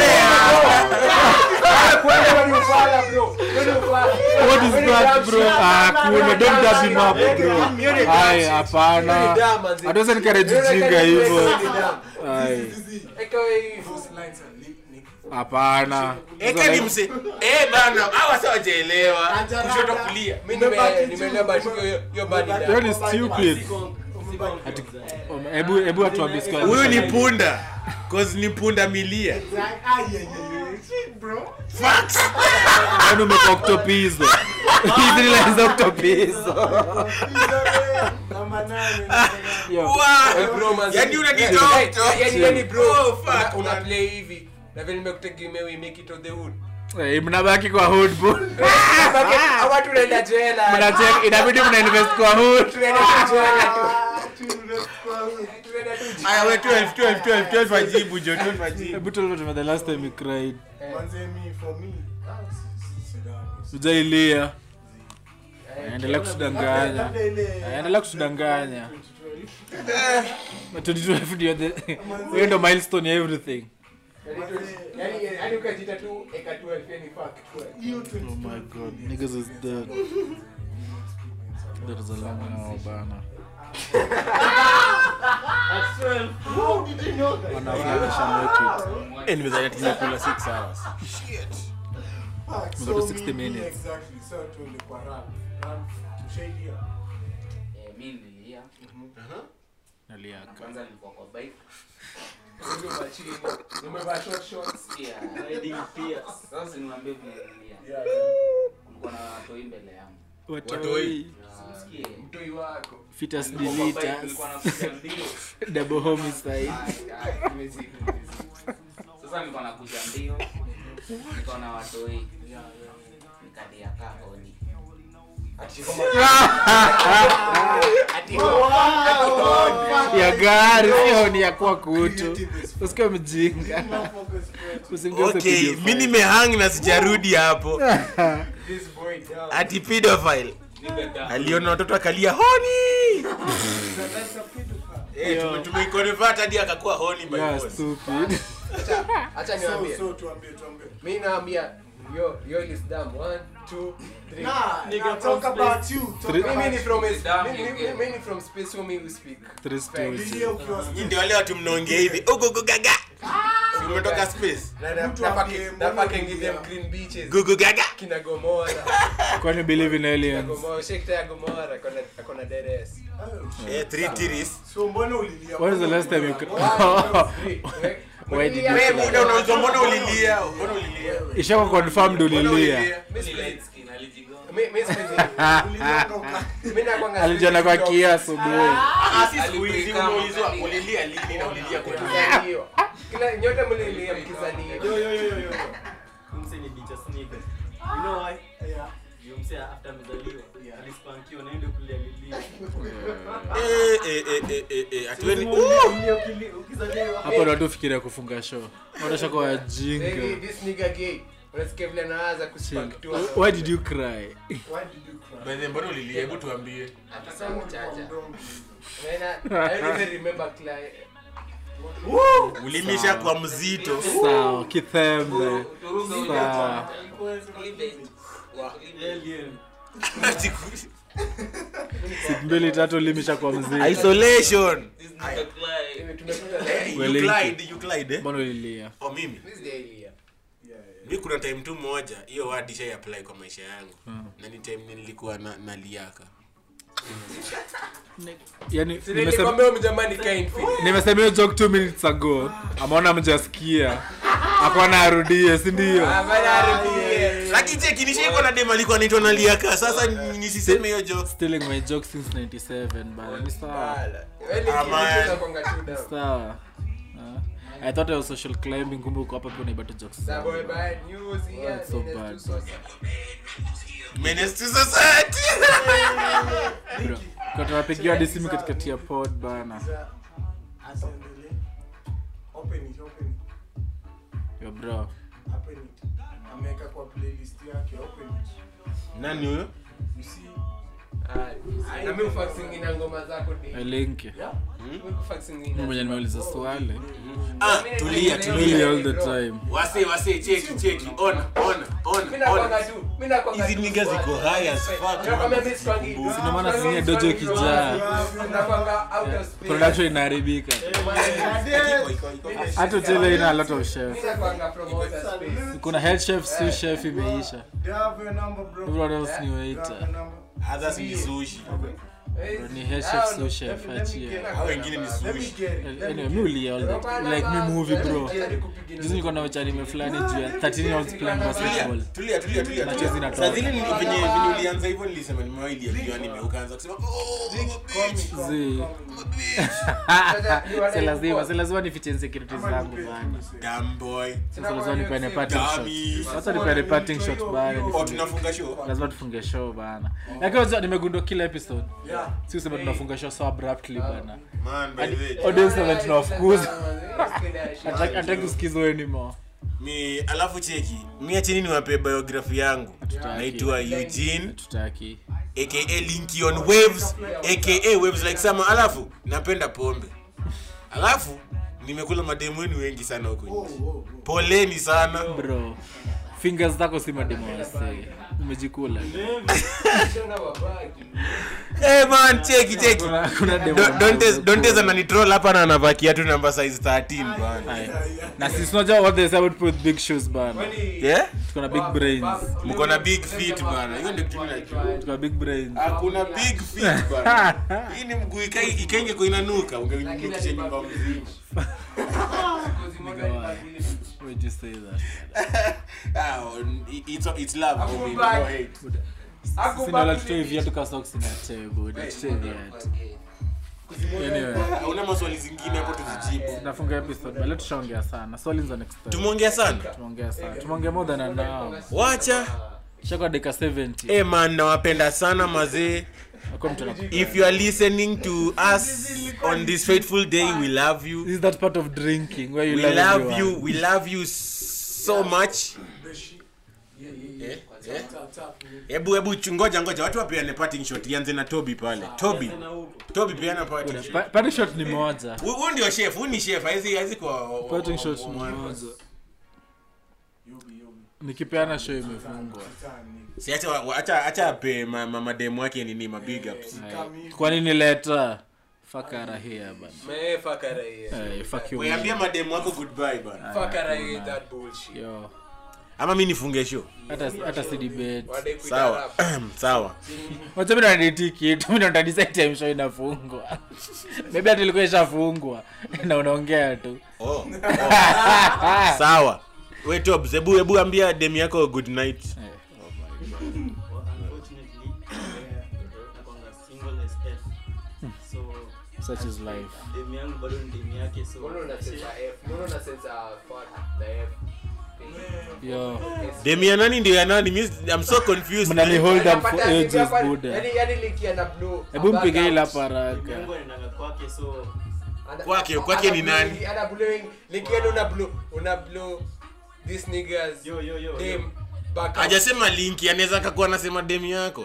Kwenda when you fall, bro. When you fall.
what is
When you
that
dab
bro
shit.
ah kuna don't dab him up bro ai hapana hatuwezi encourage jinga hivyo ai
Eka wewe.
Those lines are lit, nigga.
hapana
eka ni mse eh bana hawa sawa wajaelewa kushoto kulia
Mimi nime- nimeelewa but hiyo- hiyo badi da.
that is stupid
Siko- siko
Ati-
confused.
Um, hebu hebu atuambie siku ya
huyu ni
mwisho.
punda cause ni punda milia
Like, ah, yeah, yeah, yeah. Shit, bro.
facts
Yaani umekuwa octopizo hizi ni lines za octopizo
Namba nane, namba nane.
Yo,
Wow.
Eh, bro, manzi.
yani unanitoa
Yaani-
kutoka-
yaani- yaani bro,
Oh, fuck,
una- una
man.
play hivi na vile nimekutegemea we make it on the hood
eh, mnabaki kwa hood bro
Hawa tunaenda jela
Mnacheck, inabidi mna invest kwa hood
tunaenda tu jela tu
Ah, tunaenda kwa hood.
tunaenda tu jela.
aya we 12 12 12 12 ajibu jo 12 ajibu
hebu tell me the last time you cried
Manze, me, for me, ah, si- si- si-
ujailia
Eh,
endelea kutudanganya
Labda ile-
endelea kutudanganya
2012.
Na 2012 ndio the- hiyo ndo milestone ya everything
yaani- yaani ukajita tu eka 12 yani fuck 12
Hiyo
oh
2012
my god niggas is dead that is a long hour bana
How did you know that?
wanafikisha make it
eh nimezania tumekula 6 hours
Fuck,
We
so
got to 60
me- me
minutes.
exactly. So tuende kwa run. Run, tushaidia.
Eh, mi nililia
naliaka
kwanza nilikuwa kwa bike
Umevaa chini, umevaa short shorts
sikia
Riding Pierce.
sasa niwaambie vile nililia
Yeah, yeah.
kulikuwa na watoi mbele yangu
Watoi.
simsikie
mtoi wako
fitas
Nilikuwa kwa bike,
deletas
nilikuwa nakuja mbio
double homicide
Ai, ai, imezidi, imezidi. sasa nilikuwa nakuja mbio nikaona watoi nikalia kaa oni
ati kama ati ati
ya gari sio ni ya kuwa kutu usikiwe mjinga usimgeuze
okay
pedophile.
mi nimehang na sijarudi hapo
This boy down.
ati pedophile aliona watoto akalia honi Eh, tume- tumeiconvert hadi akakuwa honi by
Yeah,
force.
stupid.
Acha- acha
So,
niwaambie.
so tuambie, tuambie.
Mi naambia yo yo is dumb. One, two, three.
Nah,
Nigga
nah,
from
talk about you. Talk
Three-
Mimi
about
ni
you.
from
Dumb
mi- mi-
again.
mi ni from space who me we speak.
Three stories.
Lilia ukiwa
Nyinyi ndio wale watu mnaongea hivi ugugu gaga Si umetoka space
Na- na-
Mtu
na
ambie,
fucking-
mbona
na fucking
ulilia?
give them green beaches.
gugu gaga
Kina Gomora.
kwani believe in
Kina
aliens
Gomora. Shekta ya Gomora. Akona- akona dead ass.
Oh,
eh three tiris
so mbona ulilia?
When is the
Mbona
last time you
ulilia?
cr-
Three.
Why did you
Ulilia-
say
wewe muda unaulizwa mbona ulilia mbona ulilia
ishako confirmed
mbona
ulilia
Mi
Ni
sipendi-
light skin, alijigonga.
mi- mi sipendi-
Ulilia toka.
mi nakwanga
alijana kwa
sipendi
kia asubuhi
ah si siku
Alibreak
hizi
kama
unaulizwa
ulilia.
ulilia lini na ulilia kwa nini
mkizalio. Kila nyote mlilia
Yo,
mkizalio.
yo, yo, yo, yo. Umse ni bitch sneakers. You know why?
Yeah.
Yo, mse after amezaliwa, alispankiwa na yeye ndio kulia lilia.
eh eh eh eh eh eh atueni
Lazima ulie- ulie ukili- ukizaliwa.
hapo ndo watu fikiria kufunga show watashaka
Hey,
wajinga
this nigga gay. Unasikia vile anaanza kuspank tu.
why did you cry
Why did you cry?
By the way, mbona ulilia hebu tuambie
Akisema mchacha.
Mdomo.
Man, I I don't even remember Clyde.
ulimisha kwa mzito
sawa kithembe
Turuge
sawa
Cleavage.
Alien.
siku mbili tatu limisha kwa mzee
isolation
This nigga Clyde.
Tumekuta
Eh, you
Wellinki.
Clyde, you Clyde, eh?
mbona ulilia
Oh, mimi
this day here.
Yeah, yeah.
mi kuna time tu moja hiyo word ishai apply kwa maisha yangu na ni time nilikuwa na naliaka
yani nimesema
Nilikwambia mjamani kind fit.
nimesema hiyo joke two minutes ago ameona mjasikia akona arudie sindio
Ah, bana arudie.
lakini cheki nishaiko na dem alikuwa naitwa naliaka sasa ni- nisiseme hiyo joke
stealing my joke since 97 bana ni sawa
Bala. Wewe
Ah,
ni
man.
kitu unakwanga tu down.
sawa Ah. i thought I was social climbing kumbe uko hapa pia unaibata jokes
That boy bad news here.
That's so
Menace
bad.
to society.
menace to society
bro kwa tunapigiwa hadi simu katikati ya pod bana
Sasa, asiendelee. Open it, open it,
yo bro
open it. Ameweka kwa playlist yake, open it.
nani huyo
You see?
Ah, na mimi ufaxing ngoma zako di.
elinki
Mimi kufaxing
mimi mwenye nimeuliza swali
ah tulia
really
tulia
all the time
wase wase cheki cheki ona ona
Mimi
ona
nakwanga
ona
tu. Mimi nakwanga
hizi
tu
nigga
swali.
ziko high as fuck
Nakwambia mimi sikwangi.
Si ndio maana zingine dojo ikijaa.
Nakwanga out of space.
production inaharibika
Iko, iko, iko.
hata tele ina a lot of chef
Mimi nakwanga from outer space.
kuna head chef sous chef imeisha
They have your number, bro.
everyone else ni
They have
waiter
your number.
others ni sushi
Eh,
ni head
I
chef
don't know.
sous chef
Let me- let me
achia
get-
hao wengine ni
Let me
sushi
get it. Let me
anyway
get
mi
it.
ulia all that like mi movie bro juzi nilikuwa na wachanime fulani juu ya 13 year olds playing basketball
tulia tulia tulia
Machozi
tulia
inatoka.
saa zile ni- venye venye ulianza hivyo nilisema nimewailia kichwa nime ukaanza kusema oh
Call me, call me,
Zee.
call me.
si lazima si lazima nifiche insecurities
Ama
zangu
nikupe
bana
simu,
damn boy
sasa lazima nipene parting
Dummy.
shot wacha nipene parting shot bana
oh
nifunge-
tunafunga show
lazima tufunge show bana lakini unajua nimegundua kila episode
Yeah.
si usema tunafunga show so abruptly bana
man by
Hadi-
the way
audience wame tunawafukuza
Hataki-
Hataki- hataki kusikizwa anymore
mi alafu cheki mi achini niwape biography yangu naitwa Eugene
tutaki
aka Linky on waves aka waves like summer alafu napenda pombe alafu nimekula mademu wenu wengi sana huko nje poleni sana
bro fingers zako si mademo wase umejikula
hey man cheki cheki
kuna, kuna demo
Do-
ambazo
Dontes
ziko-
Dontes ananitroll hapa na anavaa kiatu namba size 13 bana
Aye. na sisi unajua what they say about put big shoes bana
yeah
tuko na big brains
mko na big feet bana hiyo ndio kitu najua
tuko na big brains
hakuna big feet bana hii ni mguu ikai- ikenge kwa inanuka ungenukisha nyumba mzima
Why'd you say that
ah it's it's love homie, no hate
sina la tutoe viatu ka socks na table tutoe viatu anyway
una maswali zingine hapo tuzijibu
tunafunga episode bale tushaongea sana swali za next time
tumeongea sana
tumeongea sana tumeongea more than an hour
wacha
shakwa dakika 70
eh man nawapenda sana mazee
Hakuna mtu ana-
if you are listening to us on this fateful day we love you
This is that part of drinking where you
we
love
love
everyone.
you we love you so much
The shit. Yeah, yeah,
Eh,
yeah.
eh.
Tap, tap, yeah.
hebu hebu chu- ngoja ngoja watu wapeane parting shot ianze na toby pale toby
Tena huko.
toby peana parting
Pa-
shot
parting shot ni moja
Huyu- huyu ndio chef huyu ni chef haizi haizi kwa
parting shot ni moja
Yobi, yobi.
nikipeana show imefungwa
Tani.
si acha wa- acha acha ape ma- ma- mademu wake nini ma big ups
Aye. kwa nini leta fakara here bana
Me fuck out of here.
Eh, fuck you
weambia
man.
mademu wako goodbye bana
Fuck out of here, that bullshit.
yo
ama mi nifunge show
hata hata si debate
Wade kuita
sawa
rap.
sawa
wacha mimi nadeti kitu mimi ndo decide time show inafungwa maybe hata ilikuwa ishafungwa na unaongea tu
oh. sawa we Tobs, hebu hebu ambia demu yako good night
Eh,
Well, unfortunately, nakwanga single as F. So,
such is life
demu yangu bado ni demu yake so
Mbona una sensa F? Mbona una sensa fuck the F?
yo
demu ya nani ndio ya nani Mi- i'm so confused
mnani hold up for
Unapata
ages
hapa-
buda
yani- yani link ya na blue.
hebu
Back
mpige ila
out.
demu
paraka
yangu anaendanga kwake so
Ana-
Kwake-
ana
kwake ni
blue
nani?
link- ana blue link- link yenu una blue una blue these niggas
yo yo yo,
them
yo.
back out.
hajasema linki anaweza kakuwa anasema demu yako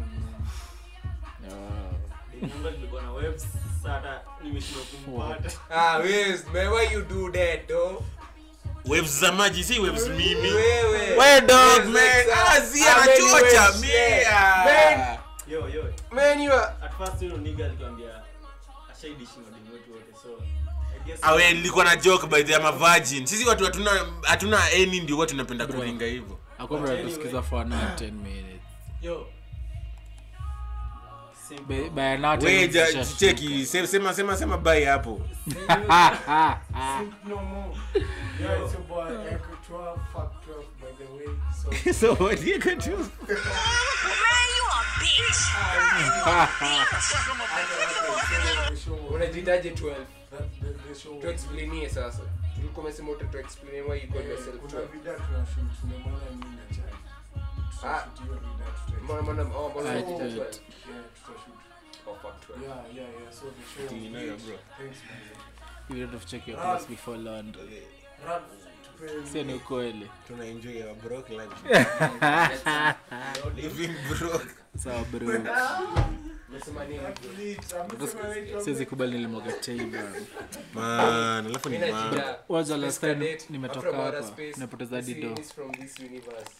Demu yangu tulikuwa na webs sasa hata nimeshindwa kumpata
Ah, Wiz, man, why you do that, though?
waves za maji si waves mimi
Wewe.
we dog
Wiz,
man
like,
ah si
how many
anachocha
waves? Yeah.
mia
yo yo
Man, you are-
at first yule nigga alikwambia ashaidishi na demu wetu wote so I guess
awe nilikuwa na joke by the ama virgin sisi watu hatuna hatuna any ndio watu tunapenda kuringa hivyo
akwambia tusikiza for another 10 minutes
yo simple
By- by another 10
we
minutes
ja-
tushafika.
cheki se- sema sema sema bye hapo
Think no more. Yeah, it's your boy, Echo 12, fuck 12, by the way. So,
so what you can do
Man, you a bitch.
the show,
unajitaje 12
that, the, the show,
tuexplainie sasa tulikuwa umesema uta tuexplain why you call yourself
kuna
12
vida tunashoot, tumemwona mimi na Chai.
Ah.
Tutashoot hiyo vida, tuta-
mbona mbona oh mbona
I
unaita
did.
12
Yeah, tutashoot.
oh fuck 12
Yeah, yeah, yeah, so the show-
You know your bro.
Thanks, man.
you don't have to check your place before laundry
Rap, tupe-
sio ni ukweli
tuna enjoy our broke life living broke
sawa bro
unasema nini
siwezi kubali nilimwaga tei bana
man alafu ni
mimi
man
najita
waza last time
Cadet,
nimetoka
after outer
hapa
space,
nimepoteza hadi
this
do
is from this universe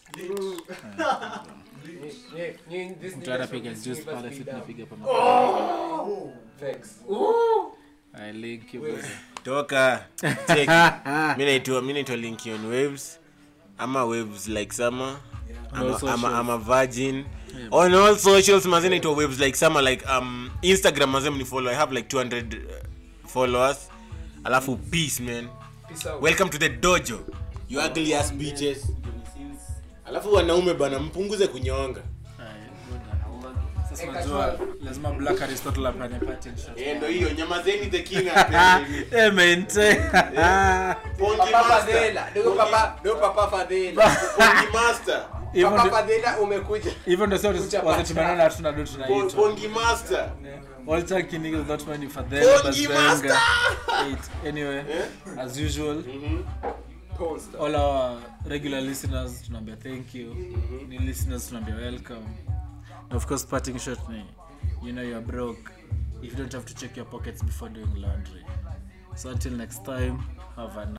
Nye- nye- this
mtu
niggas
anapiga
from this
juice pale
universe
si
be down.
tunapiga pa
Thanks.
I link you bro.
toka check mi naitwa mi naitwa linkion waves ama waves like summer
On all
ama, ama,
socials.
ama virgin on all socials maze naitwa waves like summer like um instagram maze mnifollow i have like 200 uh, followers alafu peace man
Peace out.
welcome to the dojo you ugly ass bitches
Johnny Sins.
alafu wanaume bana mpunguze kunyonga
Sasa unajua lazima black aristotle apane pattern shot
Eh, ndo hiyo nyamazeni the king apende.
eh mente
Pongi
Papa
master.
Fadhela, ndio
Pongi-
papa, ndio papa Fadhela.
Pongi master.
hivyo
Papa
ndo
Fadhela umekuja.
hivyo ndo sio
Kucha
wase
pacha.
tumeona na tuna do
Pon-
tunaitwa
Pongi master.
all talk in English not money for them
Pongi
but
master.
eight anyway as usual
Mhm.
Poster.
all our regular listeners tunaambia thank you new listeners tunaambia welcome and of course parting shot ni you know you're broke if you don't have to check your pockets before doing laundry so until next time have a